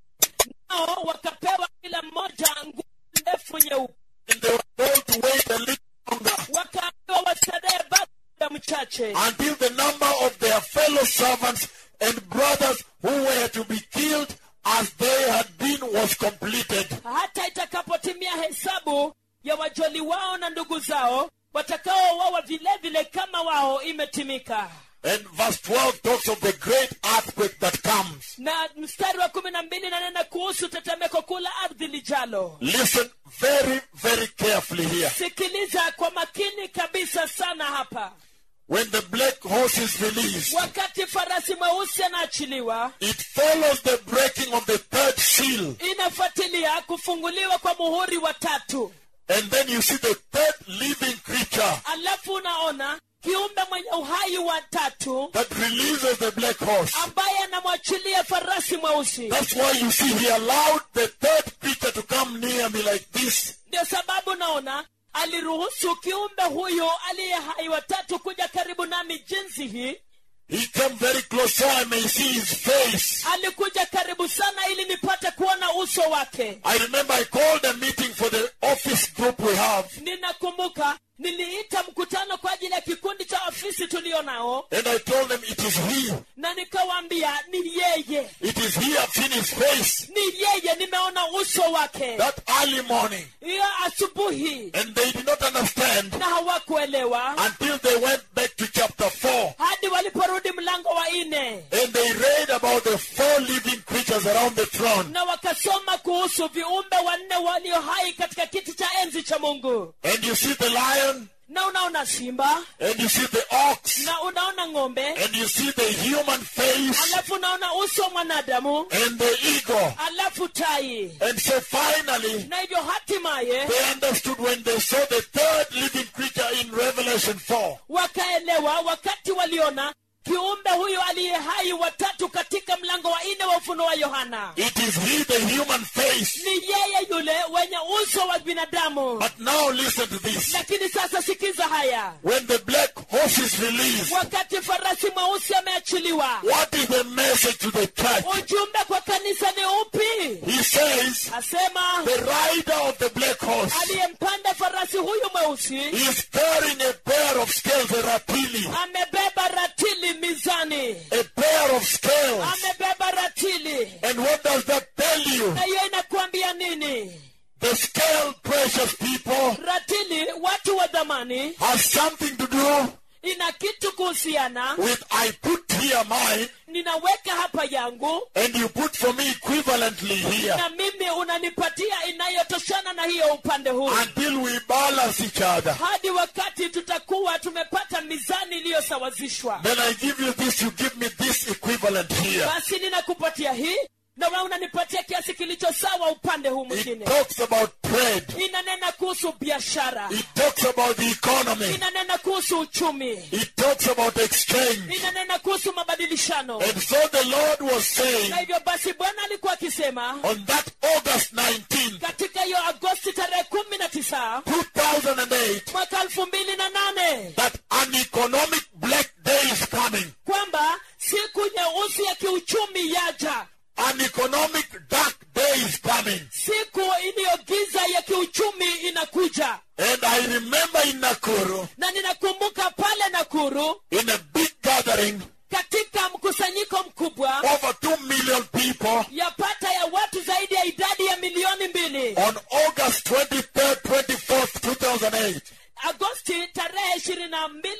nao wakapewa kila mmoja nguo ndefu nyeupe and they were told to wait a little longer wakaambiwa wastarehe bado muda mchache until the number of their fellow servants and brothers who were to be killed as they had been was completed. hata itakapotimia hesabu ya wajoli wao na ndugu zao watakaouawa vile vile kama wao imetimika And verse 12 talks of the great earthquake that comes. na mstari wa kumi na mbili nanena kuhusu tetemeko kuu la ardhi lijalo Listen very, very carefully here. sikiliza kwa makini kabisa sana hapa When the black horse is released, wakati farasi mweusi anaachiliwa it follows the breaking of the third seal. inafuatilia kufunguliwa kwa muhuri wa tatu And then you see the third living creature alafu unaona kiumbe mwenye uhai wa tatu that releases the black horse. ambaye anamwachilia farasi mweusi That's why you see he allowed the third creature to come near me like this. ndio sababu naona aliruhusu kiumbe huyu aliye hai watatu kuja karibu nami jinsi hii He came very close so I may see his face. alikuja karibu sana ili nipate kuona uso wake I remember I called a meeting for the office group we have, ninakumbuka niliita mkutano kwa ajili ya kikundi cha ofisi tulio nao and I told them it is he. na nikawaambia ni yeye It is he. I've seen his face ni yeye nimeona uso wake that early morning. hiyo asubuhi And they did not understand na hawakuelewa until they went back to chapter 4 hadi waliporudi mlango wa nne and they read about the four living creatures around the throne. na wakasoma kuhusu viumbe wanne walio hai katika kiti cha enzi cha mungu And you see the lion, na unaona simba and you see the ox, na unaona ng'ombe and you see the human face, alafu unaona uso wa mwanadamu and the eagle. alafu tai And so finally, na hivyo hatimaye they understood when they saw the third living creature in Revelation 4. wakaelewa wakati waliona kiumbe huyu aliye hai watatu katika mlango wa nne wa ufuno wa yohana It is he, the human face. ni yeye yule wenye uso wa binadamu But now listen to this. lakini sasa sikiza haya When the black horse is released, wakati farasi mweusi ameachiliwa what is the message to the church? ujumbe kwa kanisa ni upi He says, asema the rider of the black horse aliyempanda farasi huyu mweusi is carrying a pair of scales, a ratili, amebeba ratili mizani a pair of scales. amebeba ratili And what does that tell you? na hiyo inakuambia nini The scale, precious people, ratili watu wa dhamani has something to do ina kitu kuhusiana with I put here mine ninaweka hapa yangu and you put for me equivalently here na mimi unanipatia inayotoshana na hiyo upande huu until we balance each other. hadi wakati tutakuwa tumepata mizani iliyosawazishwa Then I give you this, you give me this equivalent here. basi ninakupatia hii na wewe unanipatia kiasi kilicho sawa upande huu It mwingine talks about trade. inanena kuhusu biashara It talks about the economy. inanena kuhusu uchumi It talks about exchange. inanena kuhusu mabadilishano And so the Lord was saying na hivyo basi bwana alikuwa akisema on that August 19, katika hiyo agosti tarehe kumi na tisa 2008, mwaka elfu mbili na nane that an economic black day is coming. kwamba siku nyeusi ya kiuchumi yaja An economic dark day is coming. siku iliyogiza ya kiuchumi inakuja And I remember in Nakuru, na ninakumbuka pale nakuru in a big gathering, katika mkusanyiko mkubwa over 2 million people yapata ya watu zaidi ya idadi ya milioni mbili on August 23rd, 24th, 2008. agosti tarehe ishirini na mbili ishirini na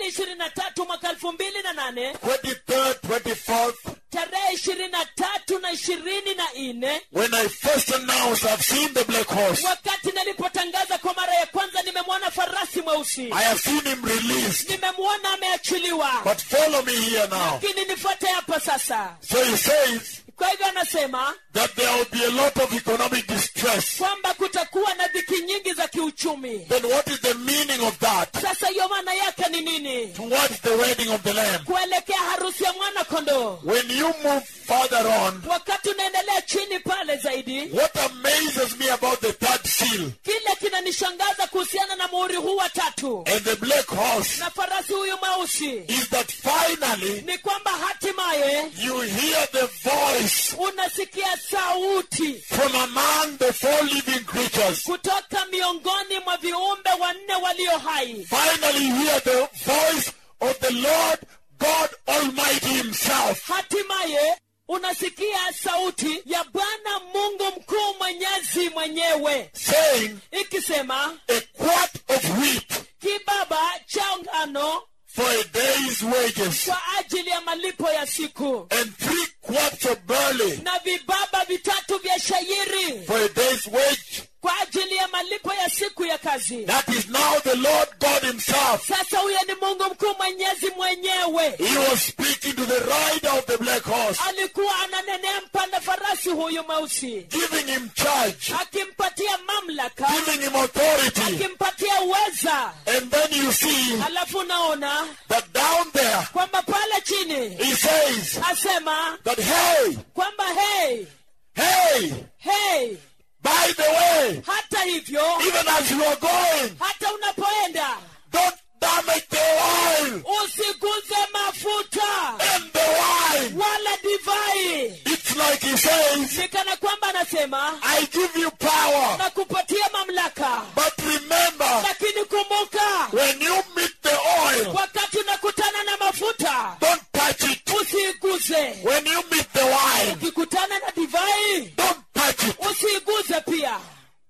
na tatu mwaka elfu mbili na nane 23rd, 24th, tarehe ishirini na tatu na ishirini na nne when I first announced I've seen the black horse, wakati nalipotangaza kwa mara ya kwanza nimemwona farasi mweusi I have seen him released. nimemwona ameachiliwa But follow me here now. lakini nifuate hapa sasa So he says kwa hivyo anasema that there will be a lot of economic distress. kwamba kutakuwa na dhiki nyingi za kiuchumi Then what is the meaning of that sasa hiyo maana yake ni nini towards the wedding of the Lamb? kuelekea harusi ya mwana kondoo When you move further on, wakati unaendelea chini pale zaidi what amazes me about the third seal kile kinanishangaza kuhusiana na muhuri huu wa tatu and the black horse na farasi huyu mweusi is that finally ni kwamba hatimaye you hear the voice unasikia sauti from among the four living creatures. kutoka miongoni mwa viumbe wanne walio hai Finally, you hear the voice of the Lord God Almighty Himself. hatimaye unasikia sauti ya bwana mungu mkuu mwenyezi mwenyewe saying, ikisema A quart of wheat kibaba cha ngano for a day's wages, kwa ajili ya malipo ya siku and three quarts of barley na vibaba vitatu vya shairi for a day's wage. kwa ajili ya malipo ya siku ya kazi That is now the Lord God Himself. sasa huyo ni mungu mkuu mwenyezi mwenyewe He was speaking to the rider of the black horse, alikuwa ananenea mpanda farasi huyu mweusi giving him charge, akimpatia mamlaka giving him authority. akimpatia uweza And then you see alafu unaona that down there, kwamba pale chini He says asema that, hey, kwamba hey hey, hey by the way, hata hivyo even as you are going, hata unapoenda don't damage the oil usiguze mafuta and the wine. wala divai It's like he says, ni kana kwamba anasema I give you power. na kupatia mamlaka But remember, lakini kumbuka when you meet the oil, wakati unakutana na mafuta don't touch it. usiiguze When you meet the wine, ukikutana na divai don't touch it. usiiguze pia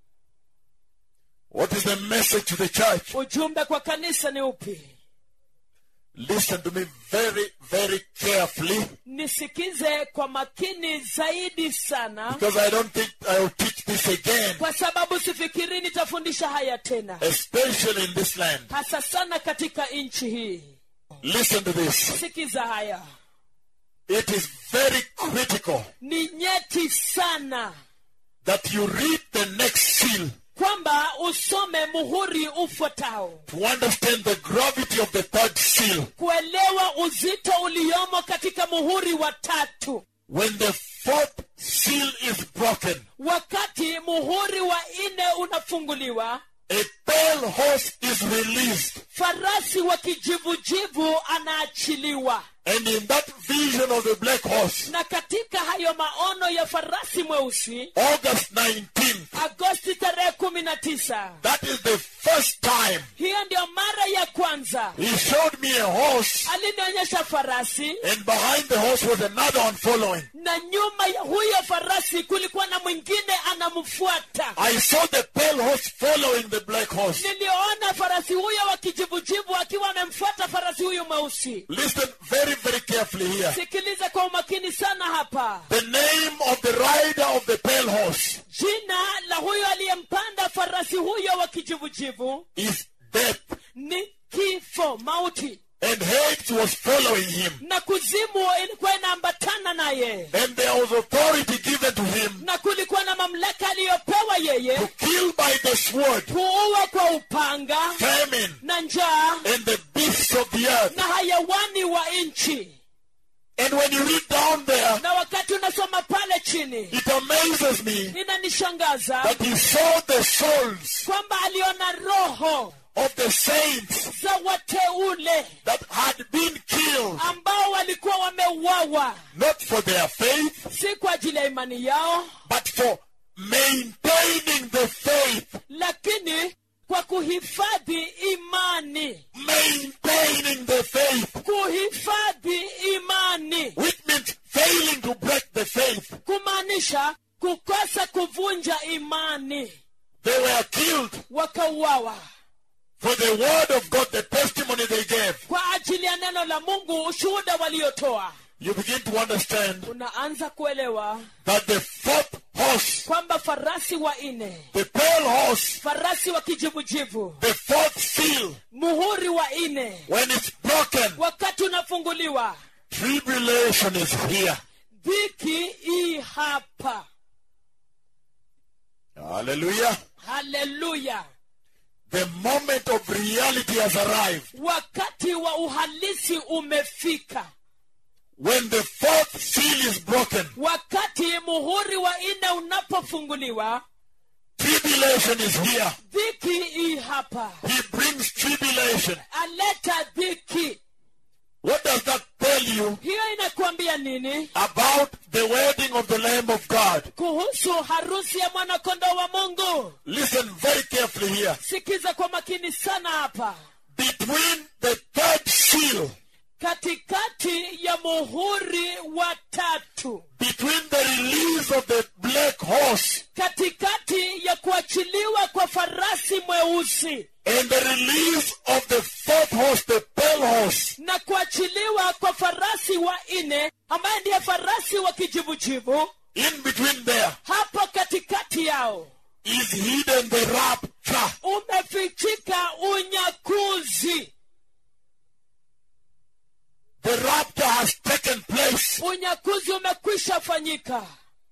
What is the message to the church? ujumbe kwa kanisa ni upi Listen to me very, very carefully nisikize kwa makini zaidi sana because I don't think I will teach this again, kwa sababu sifikiri nitafundisha haya tena especially in this land. hasa sana katika nchi hii Listen to this. sikiza haya It is very critical ni nyeti sana that you read the next seal kwamba usome muhuri ufuatao to understand the gravity of the third seal. kuelewa uzito uliomo katika muhuri wa tatu When the fourth seal is broken, wakati muhuri wa nne unafunguliwa a pale horse is released. farasi wa kijivujivu anaachiliwa And in that vision of the black horse, na katika hayo maono ya farasi mweusi August 19th, agosti tarehe kumi na tisa that is the first time hiyo ndio mara ya kwanza he showed me a horse, alinionyesha farasi and behind the horse was another one following. na nyuma ya huyo farasi kulikuwa na mwingine anamfuata I saw the pale horse following the black horse. niliona farasi huyo wa kijivujivu akiwa amemfuata farasi huyu mweusi Listen very, very carefully here. sikiliza kwa umakini sana hapa The name of the rider of the pale horse jina la huyo aliyempanda farasi huyo wa kijivujivu is Death, ni kifo mauti and Hades was following him. na kuzimu ilikuwa inaambatana naye And there was authority given to him na kulikuwa na mamlaka aliyopewa yeye to kill by the sword, kuua kwa upanga famine, na njaa and the beasts of the earth. na hayawani wa nchi And when you read down there, na wakati unasoma pale chini it amazes me inanishangaza that he saw the souls kwamba aliona roho of the saints za wateule that had been killed, ambao walikuwa wameuawa not for their faith, si kwa ajili ya imani yao but for maintaining the faith, lakini kwa kuhifadhi imani maintaining the faith, kuhifadhi imani which means failing to break the faith. kumaanisha kukosa kuvunja imani They were killed wakauawa for the word of God, the testimony they gave. kwa ajili ya neno la mungu ushuhuda waliotoa you begin to understand unaanza kuelewa that the fourth horse, kwamba farasi wa nne the pale horse, farasi wa kijivujivu the fourth seal, muhuri wa nne when it's broken, wakati unafunguliwa tribulation is here. dhiki hii hapa Hallelujah. haleluya The moment of reality has arrived. wakati wa uhalisi umefika When the fourth seal is broken, wakati muhuri wa nne unapofunguliwa tribulation is here. dhiki hii hapa He brings tribulation. aleta dhiki What does that tell you hiyo inakuambia nini about the wedding of the Lamb of God? kuhusu harusi ya mwanakondoo wa mungu Listen very carefully here. sikiza kwa makini sana hapa Between the third seal, katikati ya muhuri wa tatu between the release of the black horse katikati ya kuachiliwa kwa farasi mweusi and the release of the fourth horse, the pale horse, na kuachiliwa kwa farasi wa nne ambaye ndiye farasi wa kijivujivu in between there hapo katikati yao is hidden the rapture. umefichika unyakuzi The rapture has taken place. unyakuzi umekwisha fanyika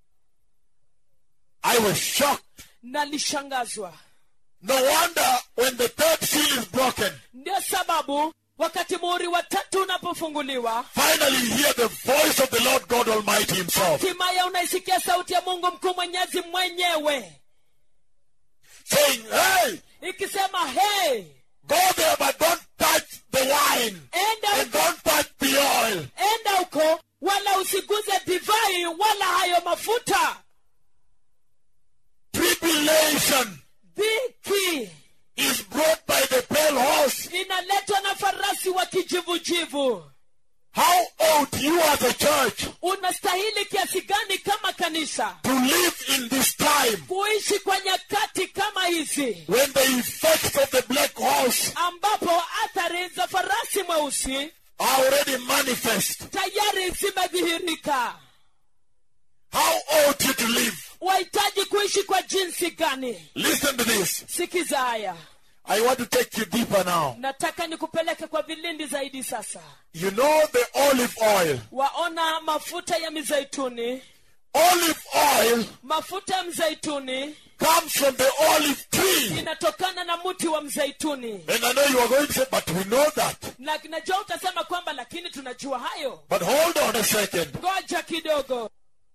I was shocked. nalishangazwa No wonder when the third seal is broken, ndio sababu wakati muhuri wa tatu unapofunguliwa finally you hear the voice of the Lord God Almighty Himself himaya unaisikia sauti ya mungu mkuu mwenyezi mwenyewe saying, Hey, ikisema hey go there, but don't touch the wine enda and don't touch the oil. enda huko wala usiguze divai wala hayo mafuta Tribulation dhiki is brought by the pale horse. inaletwa na farasi wa kijivujivu How ought you as a church unastahili kiasi gani kama kanisa to live in this time kuishi kwa nyakati kama hizi when the effects of the black horse ambapo athari za farasi mweusi are already manifest? tayari zimedhihirika How ought you to live? wahitaji kuishi kwa jinsi gani Listen to this. sikiza haya I want to take you deeper now. nataka nikupeleke kwa vilindi zaidi sasa You know the olive oil. waona mafuta ya mizeituni Olive oil mafuta ya mzeituni comes from the olive tree. inatokana na mti wa mzeituni And I know you are going to say, but we know that. na najua utasema kwamba lakini tunajua hayo But hold on a second. ngoja kidogo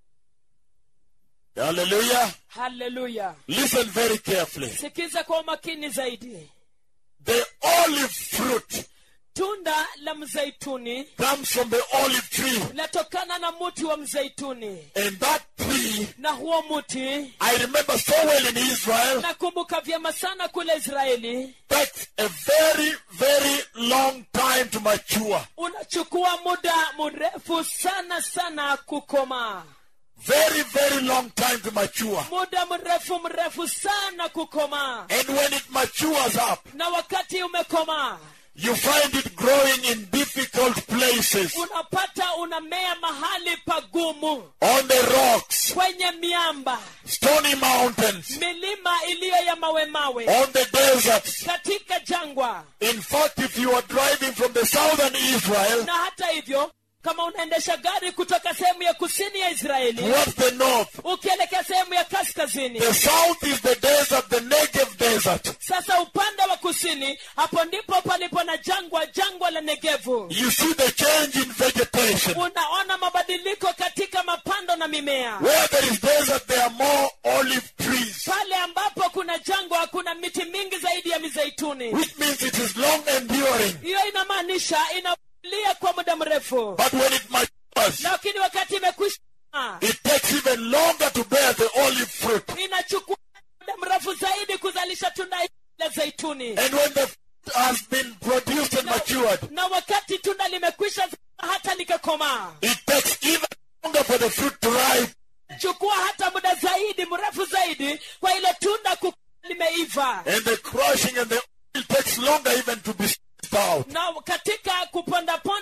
Hallelujah. haleluya Listen very carefully. sikiza kwa umakini zaidi The olive fruit tunda la mzeituni comes from the olive tree. latokana na mti wa mzeituni And that tree, na huo mti I remember so well in Israel, nakumbuka vyema sana kule israeli takes a very, very long time to mature. unachukua muda mrefu sana sana kukomaa Very, very long time to mature. muda mrefu mrefu sana kukomaa And when it matures up, na wakati umekomaa you find it growing in difficult places, unapata unamea mahali pagumu on the rocks, kwenye miamba stony mountains, milima iliyo ya mawe mawe on the deserts. katika jangwa In fact, if you are driving from the southern Israel na hata hivyo kama unaendesha gari kutoka sehemu ya kusini ya israeli towards the north, ukielekea sehemu ya kaskazini the south is the desert, the Negev desert. sasa upande wa kusini hapo ndipo palipo na jangwa jangwa la negevu You see the change in vegetation. unaona mabadiliko katika mapando na mimea Where there is desert, there are more olive trees, pale ambapo kuna jangwa kuna miti mingi zaidi ya mizeituni which means it is long enduring. hiyo inamaanisha inalia kwa muda mrefu But when it matures, lakini wakati imekwisha it takes even longer to bear the olive fruit. inachukua muda mrefu zaidi kuzalisha tunda hili la zaituni And when the fruit has been produced and matured, na wakati tunda limekwisha hata likakomaa it takes even longer for the fruit to ripe. chukua hata muda zaidi mrefu zaidi kwa ile tunda ku limeiva And the crushing and the oil takes longer even to be squeezed out. na katika kupondaponda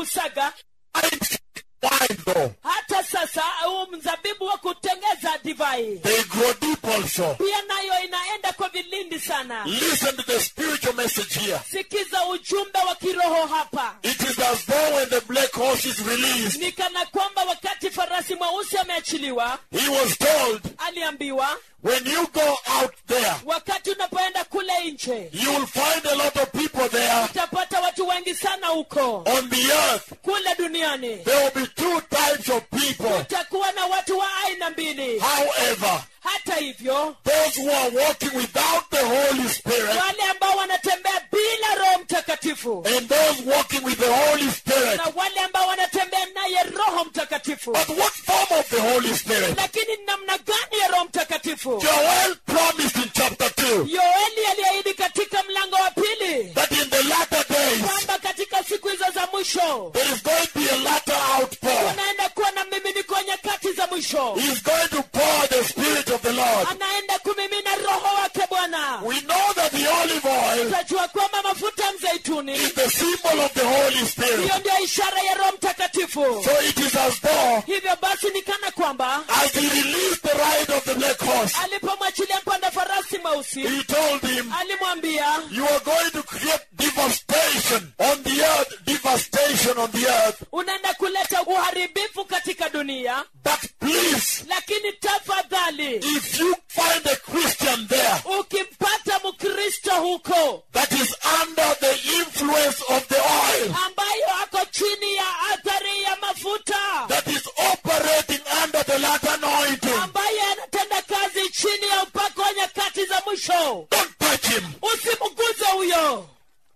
kusaga wine though. hata sasa huu mzabibu wa kutengeza divai They grow deep also. pia nayo inaenda kwa vilindi sana Listen to the spiritual message here. sikiza ujumbe wa kiroho hapa It is as though when the black horse is released, ni kana kwamba wakati farasi mweusi ameachiliwa he was told, aliambiwa when you go out there, wakati unapoenda kule nje you will find a lot of people there utapata watu wengi sana huko on the earth. kule duniani There will be two types of people. utakuwa na watu wa aina mbili However, hata hivyo those who are walking without the Holy Spirit wale ambao wanatembea bila roho mtakatifu and those walking with the Holy Spirit. na wale ambao wanatembea naye roho mtakatifu But what form of the Holy Spirit? lakini ni namna gani ya roho mtakatifu Joel promised in chapter 2 yoeli aliahidi katika mlango wa pili that in the latter days kwamba katika siku hizo za mwisho there is going to be a latter outpour. anaenda kuwa na miminiko nyakati za mwisho He's going to pour the Spirit of the Lord. anaenda kumimina roho wake bwana We know that the olive oil utajua kwamba mafuta ya mzeituni is the symbol of the Holy Spirit. hiyo ndio ishara ya roho mtakatifu So it is as though, hivyo basi ni kana kwamba as he released the ride of the black horse, alipomwachilia mpanda farasi mweusi he told him, alimwambia You are going to create devastation on the earth, devastation on the earth. unaenda kuleta uharibifu katika dunia But please, lakini tafadhali if you find a Christian there ukimpata mkristo huko that is under the influence of the oil, ambayo ako chini ya athari ya mafuta that is operating under the latter anointing, ambaye anatenda kazi chini ya upako wa nyakati za mwisho don't touch him. usimguze huyo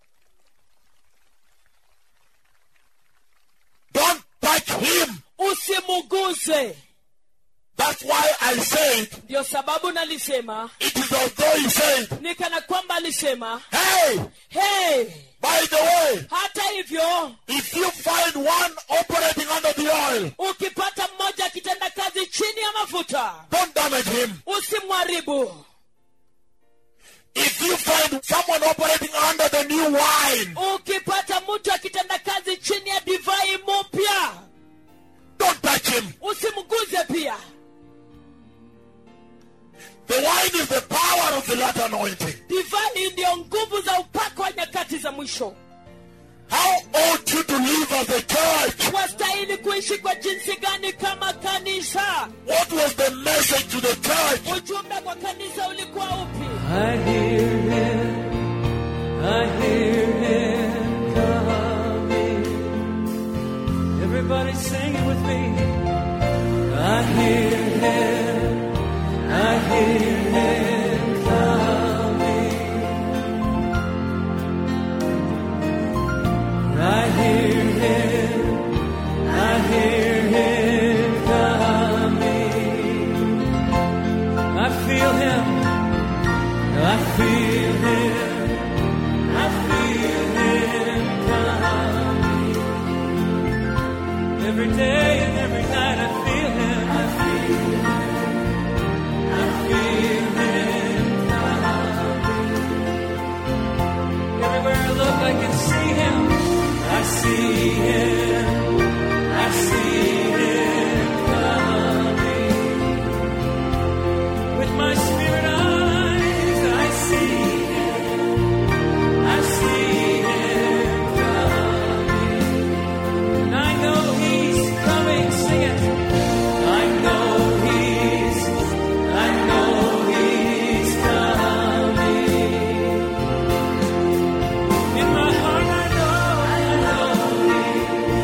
Don't touch him. usimuguze That's why I said, ndio sababu nalisema it is as though he said, ni kana kwamba alisema Hey, hey by the way, hata hivyo if you find one operating under the oil, ukipata mmoja akitenda kazi chini ya mafuta don't damage him. usimwharibu If you find someone operating under the new wine, ukipata mtu akitenda kazi chini ya divai mupya don't touch him. usimguze pia The wine is the power of the latter anointing. divai ndiyo nguvu za upako wa nyakati za mwisho How ought you to live as a church? wastahili kuishi kwa jinsi gani kama kanisa What was the message to the church? ujumbe kwa kanisa ulikuwa upi I hear him, I hear him coming. Everybody sing it with me. I hear him, I hear him coming. I hear him, I hear him coming. I feel him. I feel him. I feel him coming. Every day and every night I feel him. I feel him. I feel him coming. Everywhere I look I can see him. I see him. I see him coming. With my spirit eyes, I see him. I see him coming. And I know he's coming. Sing it. I know he's, I know he's coming. In my heart, I know, I know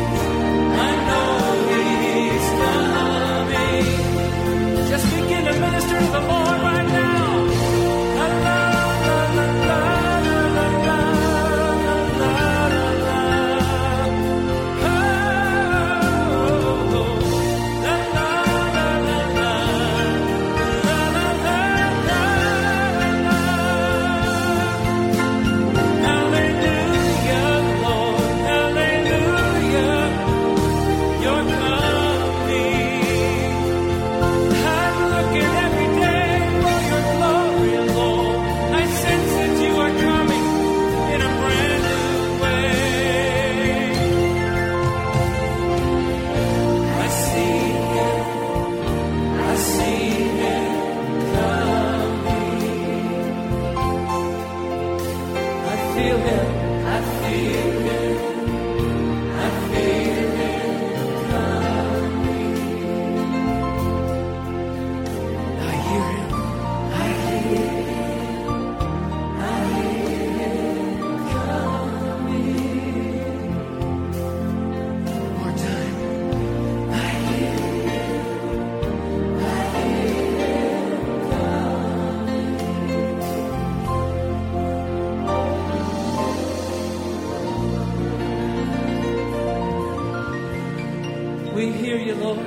We hear you, Lord.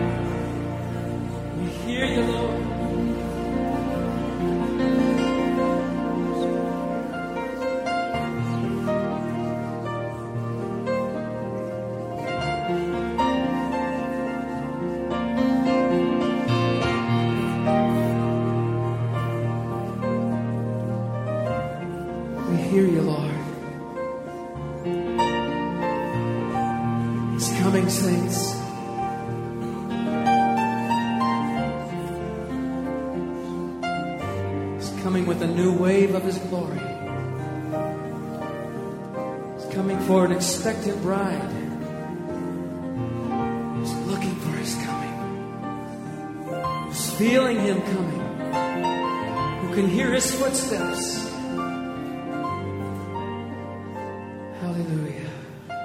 We hear you, Lord. We hear you, Lord. He's coming, saints. He's coming with a new wave of His glory. He's coming for an expectant bride. Who's looking for His coming. Who's feeling Him coming. Who can hear His footsteps. Hallelujah.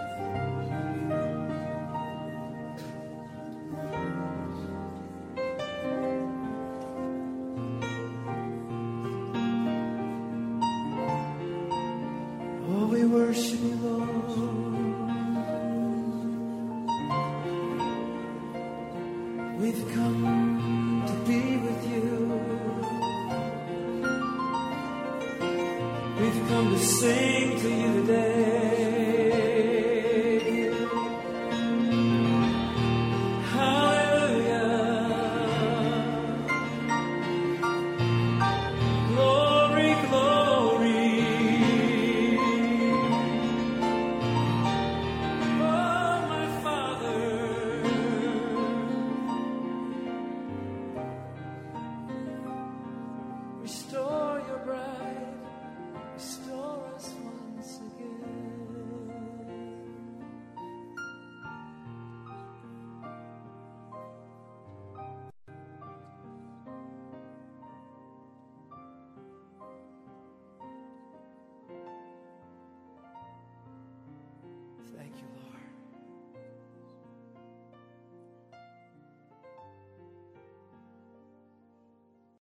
Oh, we worship you, Lord. We've come to be with you. We've come to sing to you today. Hallelujah. Glory, glory. Oh, my Father. Restore your bride. Restore us once again. Thank you, Lord.